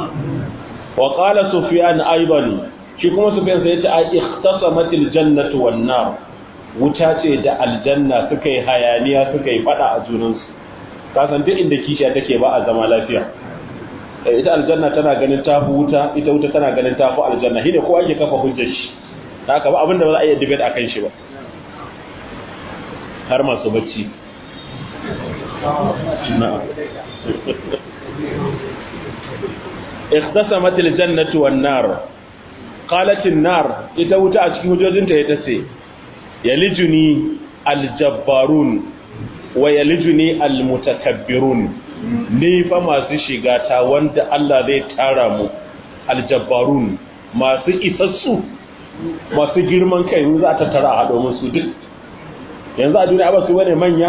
wa qala sufyan aiban shi kuma sufyan sai ya ce a ikhtasamatil jannatu wan nar wuta ce da aljanna suka yi hayaniya suka yi fada a junansu ka san duk inda kishiya take ba a zama lafiya ita aljanna tana ganin tafi wuta ita wuta tana ganin tafi aljanna shine kowa yake kafa hujjar shi haka ba abinda ba za a iya debate akan shi ba har masu bacci na'am ikhtasamat aljannatu wan nar qalat an-nar ita wuta a cikin hujojinta ya tace yalijuni aljabbarun wa yalijuni almutakabbirun ni fa masu shiga ta wanda Allah zai tara mu aljabbarun masu isassu masu girman kai za ta tara a haɗo musu duk yanzu a duniya ba su bane manya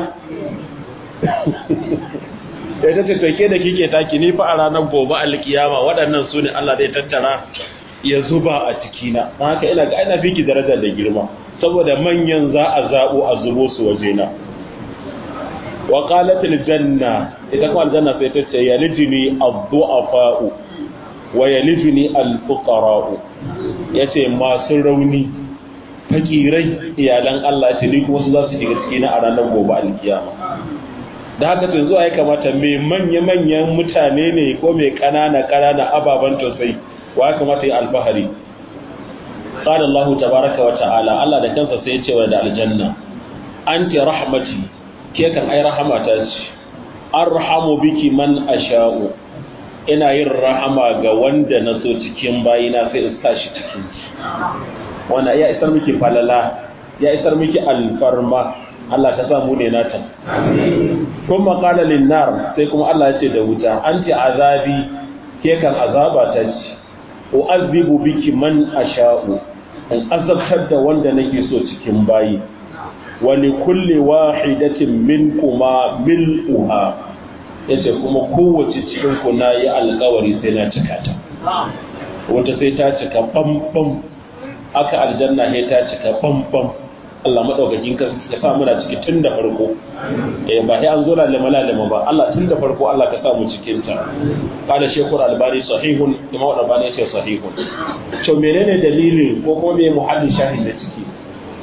ya ta ce toke da kike taki ni fa a ranar gobe alkiyama waɗannan su ne Allah zai tattara ya zuba a cikina don haka ina ga ina fiki darajar da girma saboda manyan za a zaɓo a zubo su wajena wa qalatil janna ita kuma aljanna sai ta ce yalijini ad-du'afa'u wa yalijini al-fuqara'u yace masu rauni fakirai iyalan Allah ce ni kuma su za su shiga cikin a ranar gobe alkiyama da haka tun zuwa ya kamata mai manya-manyan mutane ne ko mai ƙanana-ƙanana ababen tausayi wa ya kamata ya alfahari قال الله تبارك وتعالى الله da kansa sai ya ce wa da aljanna anti rahmati ke kan ai rahmata ce arhamu biki man asha'u ina yin rahama ga wanda na so cikin bayina sai in sa shi cikin ki wanda ya isar miki falala ya isar miki alfarma Allah ta samu ne nata kuma qala lin nar sai kuma Allah ya ce da wuta anti azabi ke kan azaba ta ce u'azzibu biki man asha'u in azabtar da wanda nake so cikin bayi wa li kulli wahidatin minkuma mil'uha yace kuma kowace cikin ku nayi alƙawari sai na cika ta wata sai ta cika bam bam aka aljanna sai ta cika bam bam Allah madaukakin ka ya sa muna ciki tun da farko eh ba sai an zo lalama lalama ba Allah tun da farko Allah ka sa mu cikin ta kada shekur albani sahihun imam albani ce sahihun to menene dalilin ko kuma me muhallin shahin da ciki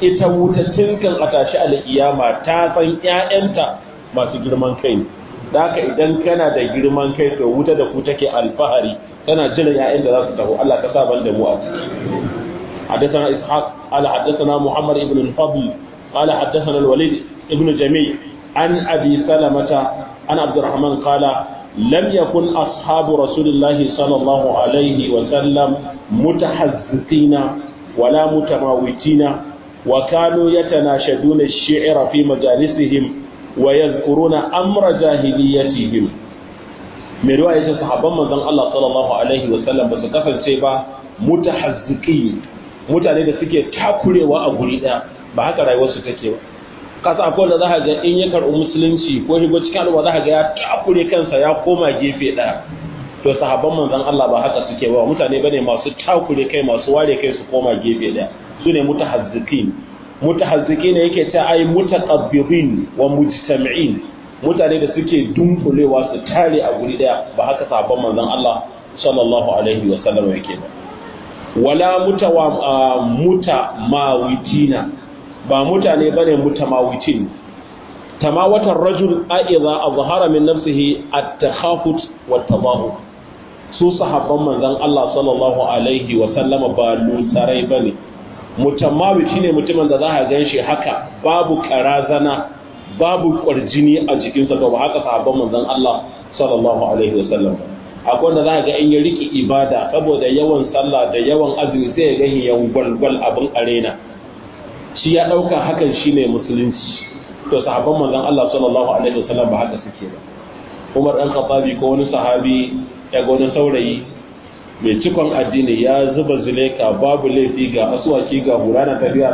ita wuta tinkan a tashi alkiyama ta san ƴaƴanta masu girman kai ne da haka idan kana da girman kai to wuta da ku take alfahari tana jira ƴaƴan da za su taho Allah ka sa ban da mu a ciki حدثنا إسحاق قال حدثنا محمد بن الفضل قال حدثنا الوليد ابن جميع عن أبي سلمة عن عبد الرحمن قال لم يكن أصحاب رسول الله صلى الله عليه وسلم متحزقين ولا متماوتين وكانوا يتناشدون الشعر في مجالسهم ويذكرون أمر جاهليتهم mai ruwa ya ce sahabban manzon Allah sallallahu alaihi wa sallam ba su kasance ba mutahazziki mutane da suke takurewa a guri daya ba haka rayuwarsu take ba kasa akwai da za ka ga in ya karɓi musulunci ko shigo cikin al'umma za ka ga ya takure kansa ya koma gefe daya to sahabban manzon Allah ba haka suke ba mutane bane masu takure kai masu ware kai su koma gefe daya su ne mutahazzikin mutahazzikin yake ta ai mutaqabbirin wa mujtami'in mutane da suke dunkulewa su tare a guri daya ba haka sahabban manzon Allah sallallahu alaihi wa sallam yake ba wala mutawa muta mawitina ba mutane bane mutamawitin tamawatar rajul aiza azhara min nafsihi at-takhafut wa tabahu su sahabban manzon Allah sallallahu alaihi wa sallama ba lusarai bane mutamawit shine mutumin da za ka ganshi haka babu karazana babu kwarjini a jikinsa to ba haka sahabban manzon Allah sallallahu alaihi wasallam akwai wanda za ga in ya riki ibada saboda yawan sallah da yawan azumi sai ya gani ya gwalgwal abin arena shi ya dauka hakan shine musulunci to sahabban manzon Allah sallallahu alaihi wasallam ba haka suke ba Umar dan Khattabi ko wani sahabi ya ga wani saurayi mai cikon addini ya zuba zuleka babu laifi ga asuwaki ga hurana tafiya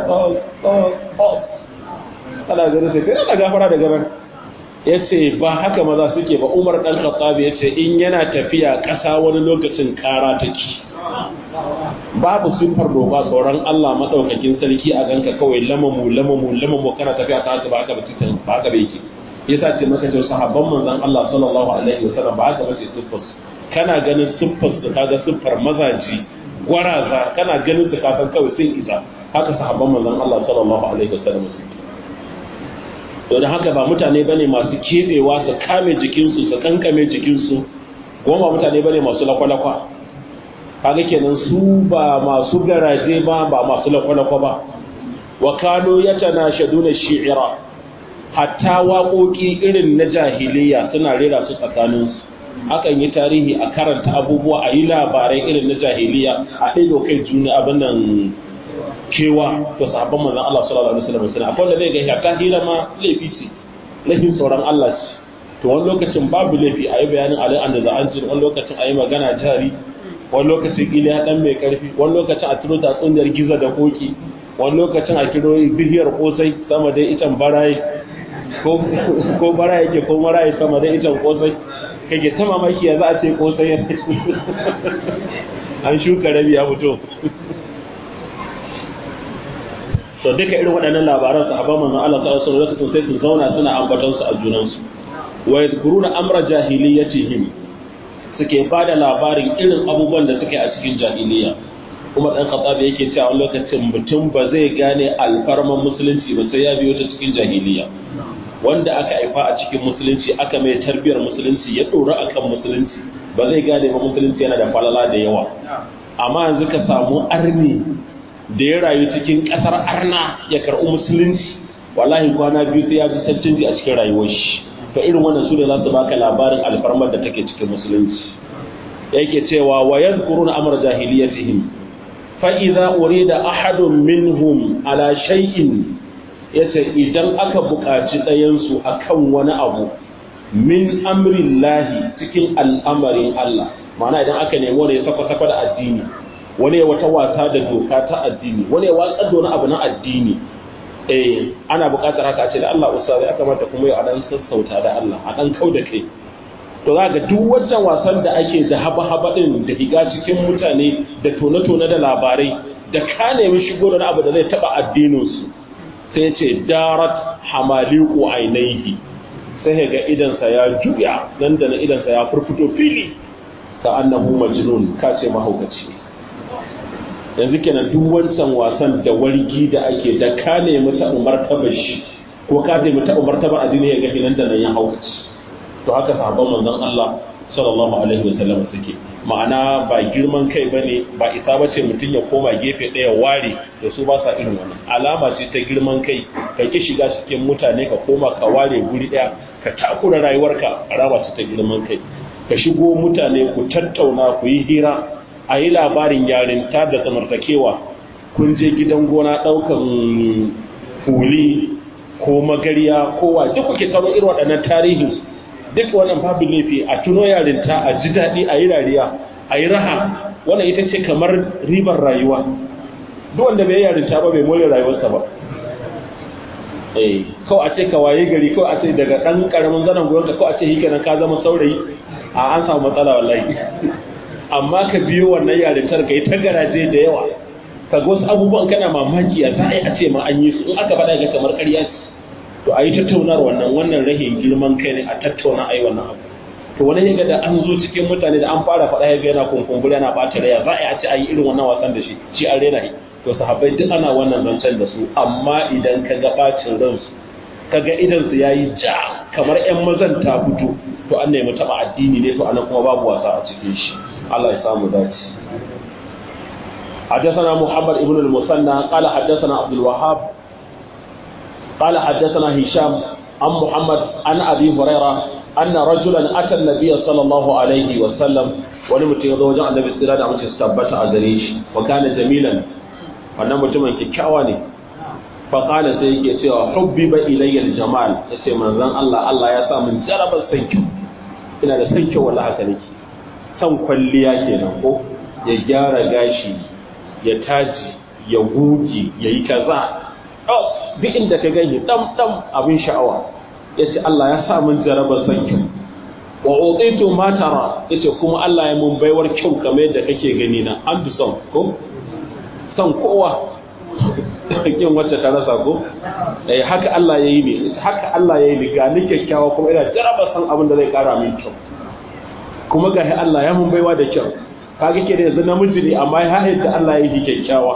ana ganin sai kai ana gafara da gaban ya ce ba haka maza suke ba umar dan khattabi ya ce in yana tafiya ƙasa wani lokacin ƙara take babu sifar doba tsoron Allah madaukakin sarki a ganka kawai lamamu lamamu lamamu kana tafiya ta haka ba haka ba titin ba haka ba yake yasa ce maka ce sahabban manzon Allah sallallahu alaihi wasallam ba haka ba ce siffar kana ganin siffar su kaga siffar mazaji gwaraza kana ganin su ka san kawai sun isa haka sahabban manzon Allah sallallahu alaihi wasallam suke to da haka ba mutane bane masu kebewa su kame jikinsu su kankame jikinsu goma mutane bane masu lakwalakwa kaga kenan su ba masu garaje ba ba masu lakwalakwa ba wa kano yatanashaduna shi'ira hatta waƙoƙi irin na jahiliya suna rera su tsakaninsu akan yi tarihi a karanta abubuwa a yi labarai irin na jahiliya a ɗaiɗo kai juna abin nan kewa to sahabban manzon Allah sallallahu alaihi wasallam suna akwai wanda zai ga ta hira ma laifi ce laifin tsoron Allah ce to wani lokacin babu laifi a yi bayanin alai an da za an ci wani lokacin a yi magana jari wani lokacin kila ya dan mai karfi wani lokacin a turo tatsuniyar giza da koki wani lokacin a kiro bihiyar kosai sama dai itan barayi ko ko barayi ke ko marayi sama dai itan kosai kage ta mamaki ya za a ce kosai an shuka rabi ya fito to duka irin waɗannan labaran sahabban manzon Allah sallallahu alaihi wasallam sai su zauna suna ambaton su a junan su wa yadhkuruna amra jahiliyatihim suke bada labarin irin abubuwan da suke a cikin jahiliya kuma dan khattabi yake cewa wani lokacin mutum ba zai gane alfarman musulunci ba sai ya biyo ta cikin jahiliya wanda aka haifa a cikin musulunci aka mai tarbiyar musulunci ya dora akan musulunci ba zai gane ba musulunci yana da falala da yawa amma yanzu ka samu arni da ya rayu cikin ƙasar arna ya karɓi musulunci wallahi kwana biyu sai ya ji cancanci a cikin rayuwar shi to irin wannan su ne za su baka labarin alfarmar da take cikin musulunci yake cewa wa yadhkuruna amr jahiliyatihim fa idza urida ahadun minhum ala shay'in yace idan aka buƙaci ɗayan su akan wani abu min amrillahi cikin al'amarin Allah ma'ana idan aka nemi wani ya saka da addini wani ya wata wasa da doka ta addini wani ya watsar da wani abu na addini eh ana buƙatar haka ce da Allah ustazi ya kamata kuma yau a dan sassauta da Allah a dan kau da kai to za ga duk wancan wasan da ake da haba haba din da higa cikin mutane da tone tone da labarai da ka nemi shigo da abu da zai taba addinin su sai ya ce darat hamaliqu ainihi sai ga idansa ya juya nan da na idansa ya furfuto fili ka annahu majnun ka ce mahaukaci yanzu kenan duk wancan wasan da wargi da ake da ka nemi taɓa martabar shi ko ka nemi taɓa martabar addini ya ga nan da nan ya haukaci to haka sahabban manzon Allah sallallahu alaihi wa sallam suke ma'ana ba girman kai bane ba isa bace mutum ya koma gefe ɗaya ware da su ba sa irin wannan alama ce ta girman kai ka ki shiga cikin mutane ka koma ka ware guri ɗaya ka takura rayuwarka alama ce ta girman kai ka shigo mutane ku tattauna ku yi hira a yi labarin yarinta da tsamartakewa kun je gidan gona ɗaukan fuli ko magariya ko wa duk kuke taro irin waɗannan tarihin duk wannan babu laifi a tuno yarinta a ji daɗi a yi dariya a yi raha wannan ita ce kamar ribar rayuwa duk wanda bai yarinta ba bai more rayuwarsa ba eh kawai a ce ka waye gari kawai a ce daga ɗan ƙaramin zanen goyon ka kawai a ce hike ka zama saurayi a an samu matsala wallahi amma ka biyo wannan yarintar ka yi ta garaje da yawa ka ga wasu abubuwan kana mamaki a za a yi a ce ma an yi su in aka faɗa ga kamar ƙarya ce to a yi tattaunar wannan wannan rahin girman kai ne a tattauna a yi wannan abu to wani ya ga da an zo cikin mutane da an fara faɗa ya ga yana kunkumbura yana ɓata raya za a yi a ce a yi irin wannan wasan da shi shi an rena shi to sahabbai duk ana wannan zancen da su amma idan ka ga ɓacin ransu ka ga idansu ya yi ja kamar 'yan mazan ta fito to an nemi taɓa addini ne to anan kuma babu wasa a cikin shi Allah ya samu dace حدثنا محمد ابن المثنى قال حدثنا عبد الوهاب قال حدثنا هشام عن محمد عن ابي هريره ان رجلا اتى النبي صلى الله عليه وسلم wani mutum ya zo wajen annabi tsira da mace su tabbata a gare shi wa kana jamilan wannan mutumin kyakkyawa ne fa qala sai yake cewa hubbiba ilayya aljamal yace manzon Allah Allah ya sa min jarabar san kyau ina da san kyau wallahi haka nake san kwalliya kenan ko ya gyara gashi ya taji ya gugi ya yi kaza duk inda ka gani dam dam abin sha'awa ya ce Allah ya sa min jarabar san kyau wa utitu ma tara yace kuma Allah ya mun baiwar kyau kamar yadda kake gani na an bi son ko son kowa kin wacce ta rasa ko eh haka Allah ya yi ne haka Allah ya yi ni ga ni kyakkyawa kuma ina jarabar san abin da zai kara min kyau kuma ga Allah ya mun baiwa da kyau kaga ke da yanzu namiji ne amma ya da Allah ya yi kyakkyawa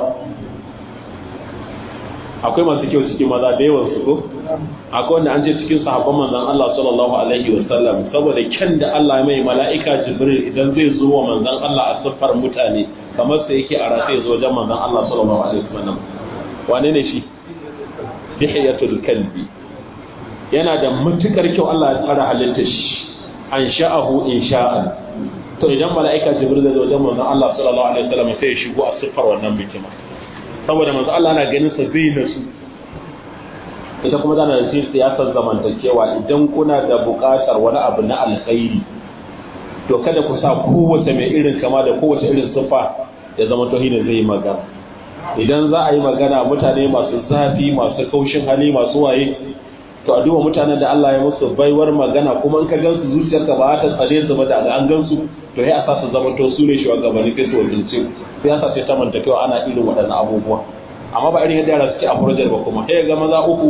akwai masu kyau cikin maza da yawan su ko akwai wanda an je cikin sahabban manzon Allah sallallahu alaihi wa sallam saboda kyan da Allah mai mala'ika Jibril idan zai zo wa manzon Allah a siffar mutane kamar sai yake a rataye zo wajen manzon Allah sallallahu alaihi wa sallam wane ne shi Dihiyatul Kalbi yana da matukar kyau Allah ya tsara halittar shi an sha'ahu insha'an to idan mala'ika jibril zai zo wajen manzon Allah sallallahu alaihi wasallam sai ya shigo a siffar wannan bikin saboda manzon Allah na ganin sa zai nasu ita kuma tana da siyasar zamantakewa idan kuna da buƙatar wani abu na alkhairi to kada ku sa kowace mai irin kama da kowace irin siffa ya zama to ne zai yi magana idan za a yi magana mutane masu zafi masu kaushin hali masu waye to a duba mutanen da Allah ya musu baiwar magana kuma in ka gansu zuciyarka ba ta tsare su ba da an gansu to sai a sa su zama to su ne shugabanni kai su wakilce sai ya sa sai ta manta kyau ana irin waɗannan abubuwa amma ba irin yadda yara suke a furajar ba kuma sai ga maza uku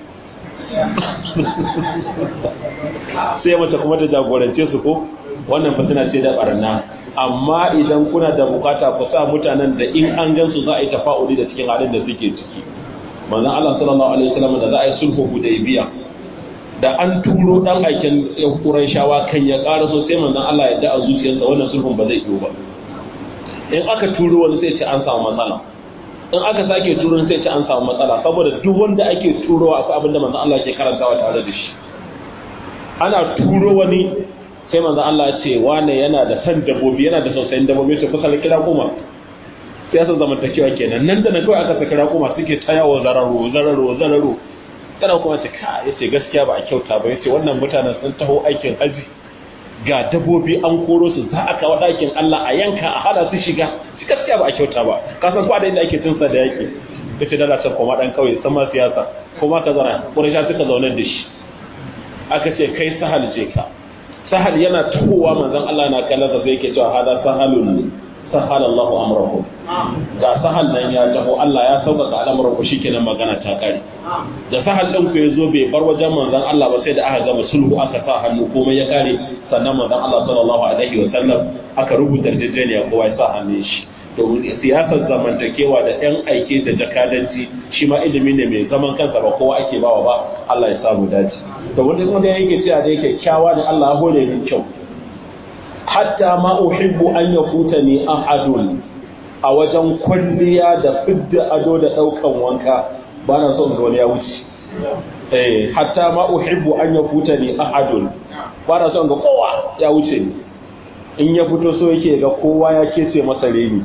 sai mace kuma ta jagorance su ko wannan fa tana ce da barna amma idan kuna da bukata ku sa mutanen da in an gansu za a yi tafa'uli da cikin halin da suke ciki manzon Allah sallallahu alaihi wasallam da za a yi sulhu hudaybiya da an turo dan aikin Qurayshawa kan ya ƙara so sai manzon Allah ya da a zuciyarsa wannan sulhun ba zai yiwu ba in aka turo wani sai ce an samu matsala in aka sake turo sai ce an samu matsala saboda duk wanda ake turowa akwai abin da manzon Allah ke karantawa tare da shi ana turo wani sai manzon Allah ya ce wane yana da san dabbobi yana da sausayin dabbobi sai kusa kira kuma siyasar zamantakewa kenan nan da na kawai aka saki raƙuma suke ta yawo zararo zararo zararo kana kuma ce ka yace gaskiya ba a kyauta ba yace wannan mutanen sun taho aikin haji ga dabobi an koro su za a kawo ɗakin Allah a yanka a hada su shiga shi gaskiya ba a kyauta ba ka san ko da inda ake tunsa da yake yace dala can koma dan kauye sama siyasa kuma ka zara Quraysha suka zaune da shi aka ce kai sahal je ka sahal yana tahowa manzon Allah na kallon sa sai yake cewa hada sahalun sahala Allahu amrahu da sahal nan ya taho Allah ya sauƙaƙa al'amuran ku shikenan magana ta kare da sahal din ku yazo bai bar wajen manzon Allah ba sai da aka gama sulhu aka sa hannu komai ya kare sannan manzon Allah sallallahu alaihi wa sallam aka rubuta yarjejeniya kowa ya sa hannun shi domin siyasar zamantakewa da yan aike da jakadanci shi ma ilimi ne mai zaman kansa ba kowa ake bawa ba Allah ya samu dace to wanda kuma da yake cewa da yake kyawa da Allah ya hore min kyau hatta ma uhibbu an yakutani ahadun a wajen kwalliya da fidda ado da daukan wanka ba na so in ga wani ya wuce eh hatta ma uhibbu an yakutani ahadun ba na so in ga kowa ya wuce ni in ya fito so yake ga kowa ya kece masa reni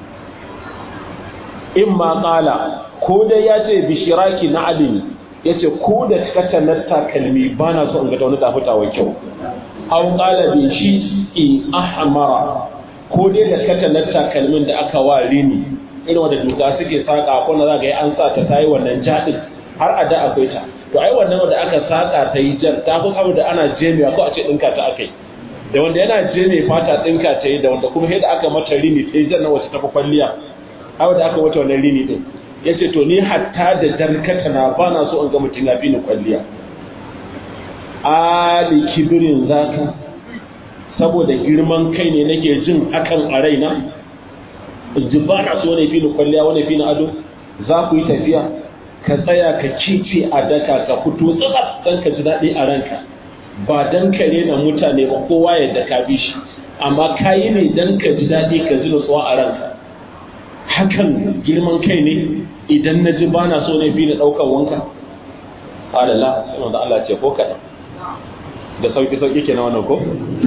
in ma kala ko dai ya ce bishiraki na adini ya ce ko da katanar takalmi ba na so in ga ta wani tafutawa kyau au kala bi shi in ahmara ko dai da katanar takalmin da aka wa rini irin wanda duka suke saka ko na za ga an sa ta tayi wannan jadin har a da akwai ta to ai wannan wanda aka saka ta yi jar ta fi saboda ana jemewa ko a ce dinka ta akai da wanda yana je mai fata ɗinka ta yi da wanda kuma yadda aka mata rini ta yi jan nan wacce ta fi kwalliya hawa da aka wata wannan rini ɗin ya ce to ni hatta da jarkata na ba na so in ga mutum ya fi ni kwalliya ali kibirin zaka saboda girman kai ne nake jin hakan a raina in ji ba na so wani fi ni kwalliya wani fi ni ado za ku yi tafiya ka tsaya ka cice a daka ka fito tsatsar don ka ji daɗi a ranka ba dan ka rena mutane ba kowa yadda ka bi shi amma ka yi ne dan ka ji daɗi ka ji nutsuwa a ranka hakan girman kai ne idan na ji ba na so ne fi na ɗaukar wanka alala sai wanda Allah ce ko kaɗan da sauki sauki ke na wannan ko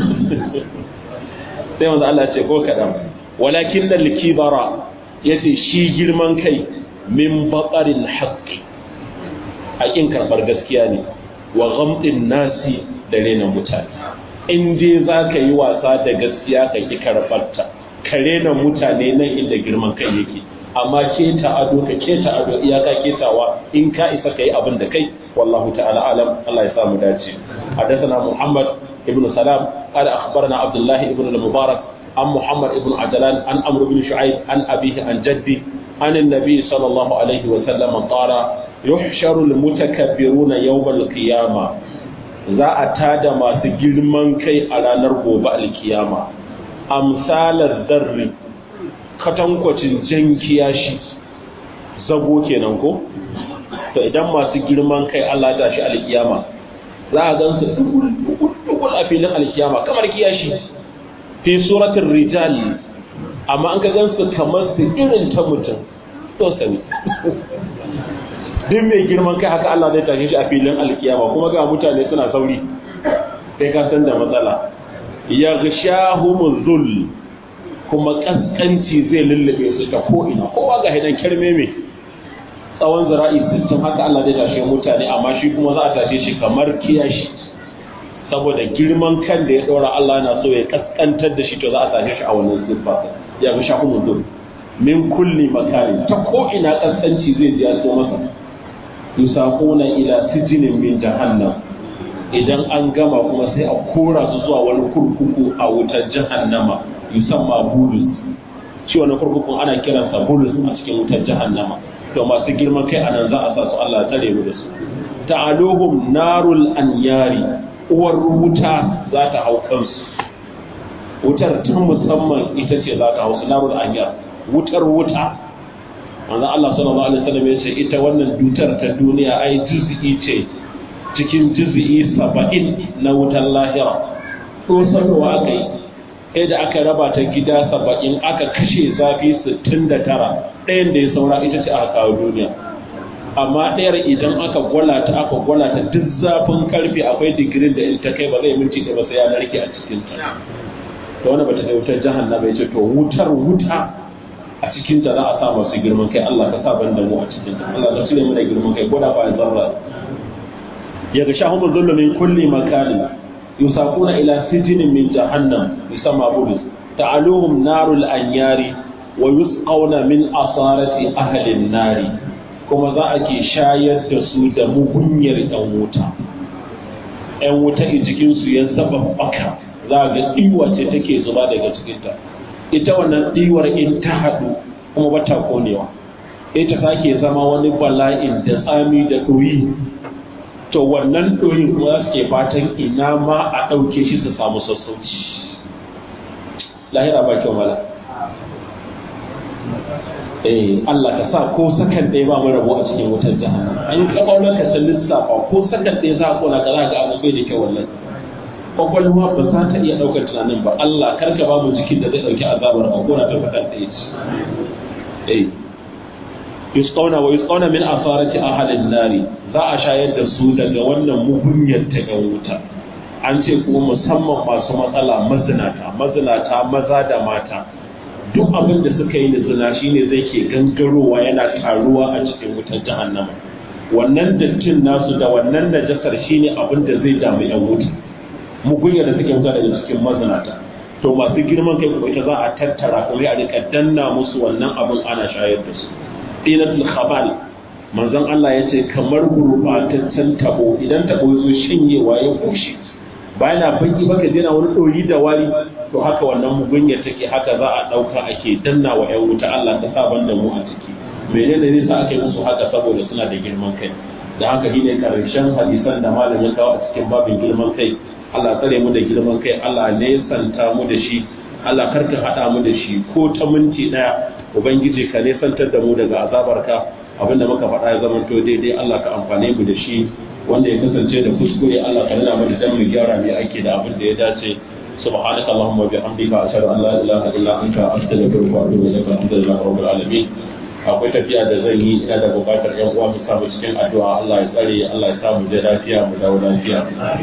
sai wanda Allah ce ko kaɗan walakin da likibara ya ce shi girman kai min baƙarin haƙƙi a ƙin karɓar gaskiya ne wa ghamdin nasi da rena mutane in dai za ka yi wasa da gaskiya ka ki karɓarta ka rena mutane nan inda girman kai yake amma keta ado ka keta ado iyaka ketawa in ka isa ka yi abin da kai wallahu ta'ala alam Allah ya sa mu dace حدثنا محمد ابن سلام قال أخبرنا عبد الله ابن المبارك عن محمد ابن عجلان عن عمرو بن شعيب عن أبيه عن جدي عن النبي صلى الله عليه وسلم قال يحشر المتكبرون يوم القيامة za a tada masu girman kai a ranar gobe alkiyama amsalar darri katankwacin jan kiyashi zago kenan ko to idan masu girman kai Allah ta shi alkiyama za a gan su dukul a filin alkiyama kamar kiyashi fi suratul rijal amma an ka gan su kamar su irin ta mutum to sani duk mai girman kai haka Allah zai tashe shi a filin alkiyama kuma ga mutane suna sauri kai ka san da matsala ya ghashahumul zul kuma kaskanci zai lullube su ta ko ina kowa ga hidan kirme mai tsawon zira'i sittin haka Allah zai tashe mutane amma shi kuma za a tashe shi kamar kiyashi saboda girman kan da ya ɗora Allah na so ya kaskantar da shi to za a tashe shi a wannan siffa ya ghashahumul zul min kulli makanin ta ko ina kaskanci zai ji ya so masa yusaquna ila sijinin min jahannam idan an gama kuma sai a kora su zuwa wani kurkuku a wutar jahannama yusamma bulus shi wani kurkukun ana kiransa bulus a cikin wutar jahannama to masu girman kai anan za a sa su Allah tare mu da su ta'aluhum narul anyari uwar wuta za ta hau kansu wutar ta musamman ita ce za ta hau su narul anyar wutar wuta manzon Allah sallallahu alaihi wasallam ya ce ita wannan dutar ta duniya ai juz'i ce cikin juz'i 70 na wutar lahira ko sanowa aka yi sai da aka raba ta gida 70 aka kashe zafi 69 ɗayan da ya saura ita ce aka kawo duniya amma ɗayar idan aka gwala ta aka gwala ta duk zafin karfe akwai digirin da in ta kai ba zai minti da ba sai ya narke a cikin ta to wannan bata da wutar jahannama ya ce to wutar wuta a cikin ta za a sa masu girman kai Allah ka sa ban da mu a cikin ta Allah ka cire mu da girman kai ko da ba zarra ya ga shahumul dhullu min kulli makanin yusaquna ila sijinin min jahannam yusamma budus ta'aluhum narul anyari wa yusqawna min asarati ahli nari kuma za a ke shayar da su da mugunyar yan wuta yan wuta a jikin su ya zaba baka za ga iwa ce take zuba daga cikin ta ita wannan ɗiwar in ta haɗu kuma bata konewa ita sake zama wani bala'in da tsami da ɗoyi to wannan ɗoyin kuma za su ke fatan ina ma a ɗauke shi su samu sassauci lahira ba kyau mala eh Allah ka sa ko sakan ɗaya ba mu rabo a cikin wutar jahannama an ka kawo ka san lissafa ko sakan ɗaya za a kona ka za ga abu bai da kyau wallahi kwakwalwa ba za ta iya ɗaukar tunanin ba Allah kar ka ba mu jikin da zai ɗauki azabar ka kona ta sakan ɗaya ce eh yusqawna wa yusqawna min asarati ahalin nari za a shayar da su daga wannan mugunyar ta yan wuta an ce kuma musamman masu matsala mazinata mazinata maza da mata duk abin da suka yi da zina shine zai ke gangarowa yana taruwa a cikin wutar jahannama wannan dattin nasu da wannan najasar shine abin da zai damu yan wuta mugunya da suke wuta daga cikin mazinata to masu girman kai kuma ita za a tattara kuma a rika danna musu wannan abin ana shayar da su dinatul khabal manzon Allah ya ce kamar gurbataccen tabo idan tabo ya zo shanyewa ya bushe bayan na baki baka jina wani ɗori da wari to haka wannan mugunya take haka za a ɗauka ake danna wa 'yan wuta Allah ta saban da mu a ciki menene ne sa aka yi musu haka saboda suna da girman kai da haka shine karshen hadisan da malam ya kawo a cikin babin girman kai Allah tsare mu da girman kai Allah ne santa mu da shi Allah karka haɗa mu da shi ko ta minti ɗaya ubangiji ka ne santar da mu daga azabarka abinda muka faɗa ya zama to daidai Allah ka amfane mu da shi wanda ya kasance da kuskure Allah ka nuna mana dan mu gyara mai ake da abin da ya dace subhanaka allahumma bihamdika ashhadu an la ilaha illa anta astaghfiruka wa atubu ilaik alhamdulillahi rabbil alamin akwai tafiya da zan yi ina da bukatar yan uwa mu samu cikin addu'a Allah ya tsare Allah ya samu je lafiya mu dawo lafiya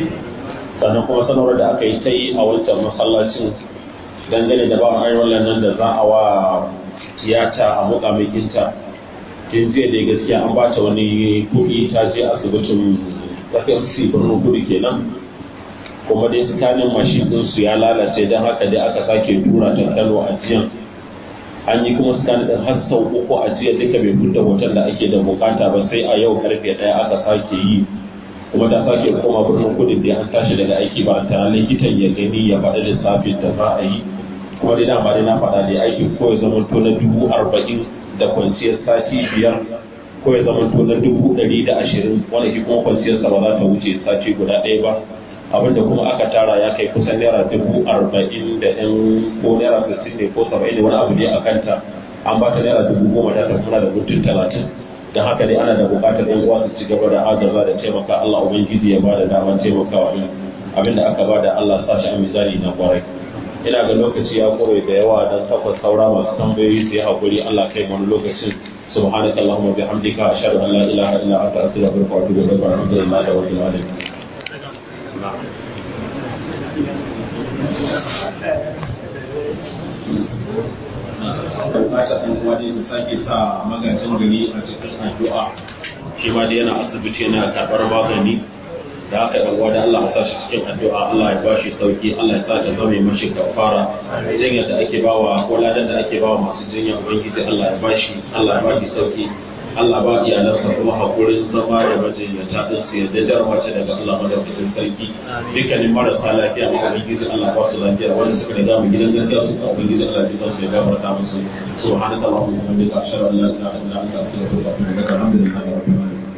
sannan kuma sanarwar da aka yi ta yi a wancan masallacin dangane da ba ayyukan nan da za a wa tiyata a muƙamikinta tun jiya da gaskiya an ba ta wani kuɗi ta je asibitin tsakiyar birnin kudu kenan kuma dai tsakanin mashin ɗinsu ya lalace don haka dai aka sake tura ta kano a jiyan an yi kuma tsakanin ɗin har sau uku a jiya duka bai fita hoton da ake da bukata ba sai a yau karfe ɗaya aka sake yi kuma ta sake koma birnin kudu da an tashi daga aiki ba ta likitan ya gani ya faɗi lissafin da za a yi kuma dai dama dai na faɗa dai aikin ko ya zama to na dubu arba'in da kwanciyar sati biyar ko ya zama to na dubu ɗari da ashirin wanda shi kuma kwanciyarsa ba za ta wuce sati guda ɗaya ba abinda kuma aka tara ya kai kusan naira dubu arba'in da ɗan ko naira sittin ne ko saba'in ne wani abu dai a kanta an ba ta naira dubu goma ta tafi da mutum talatin don haka dai ana da buƙatar yan uwa su ci gaba da agaza da taimaka Allah ubangiji ya ba da damar taimakawa din abinda aka ba da Allah sa shi a mizani na kwarai ina ga lokaci ya kore da yawa don takwas saura masu tambayoyi su yi haƙuri Allah kai wani lokacin سبحانك اللهم وبحمدك أشهد أن لا إله إلا أنت أستغفرك وأتوب إليك والحمد لله رب العالمين bukata ɗan uwa dai da sake sa magajin gari a cikin addu'a shi ma dai yana asibiti yana karɓar magani da haka ɗan uwa da Allah ya sa shi cikin addu'a Allah ya ba shi sauki Allah ya sa ta zama mashi kafara jinya da ake bawa ko ladan da ake bawa masu jinya ubangiji Allah ya ba shi Allah ya ba shi sauki Allah ba iyalansa kuma hakurin zama da majinyata din su yadda jarmace daga Allah madaukakin sarki dukkanin marasa lafiya ma ubangiji Allah ba su lafiya wanda suka riga mu gidan gaskiya su ka ubangiji Allah ya su ya gafarta musu subhanaka allahumma wa bihamdika ashhadu an la ilaha illa anta astaghfiruka wa atubu ilaik alhamdulillahi rabbil alamin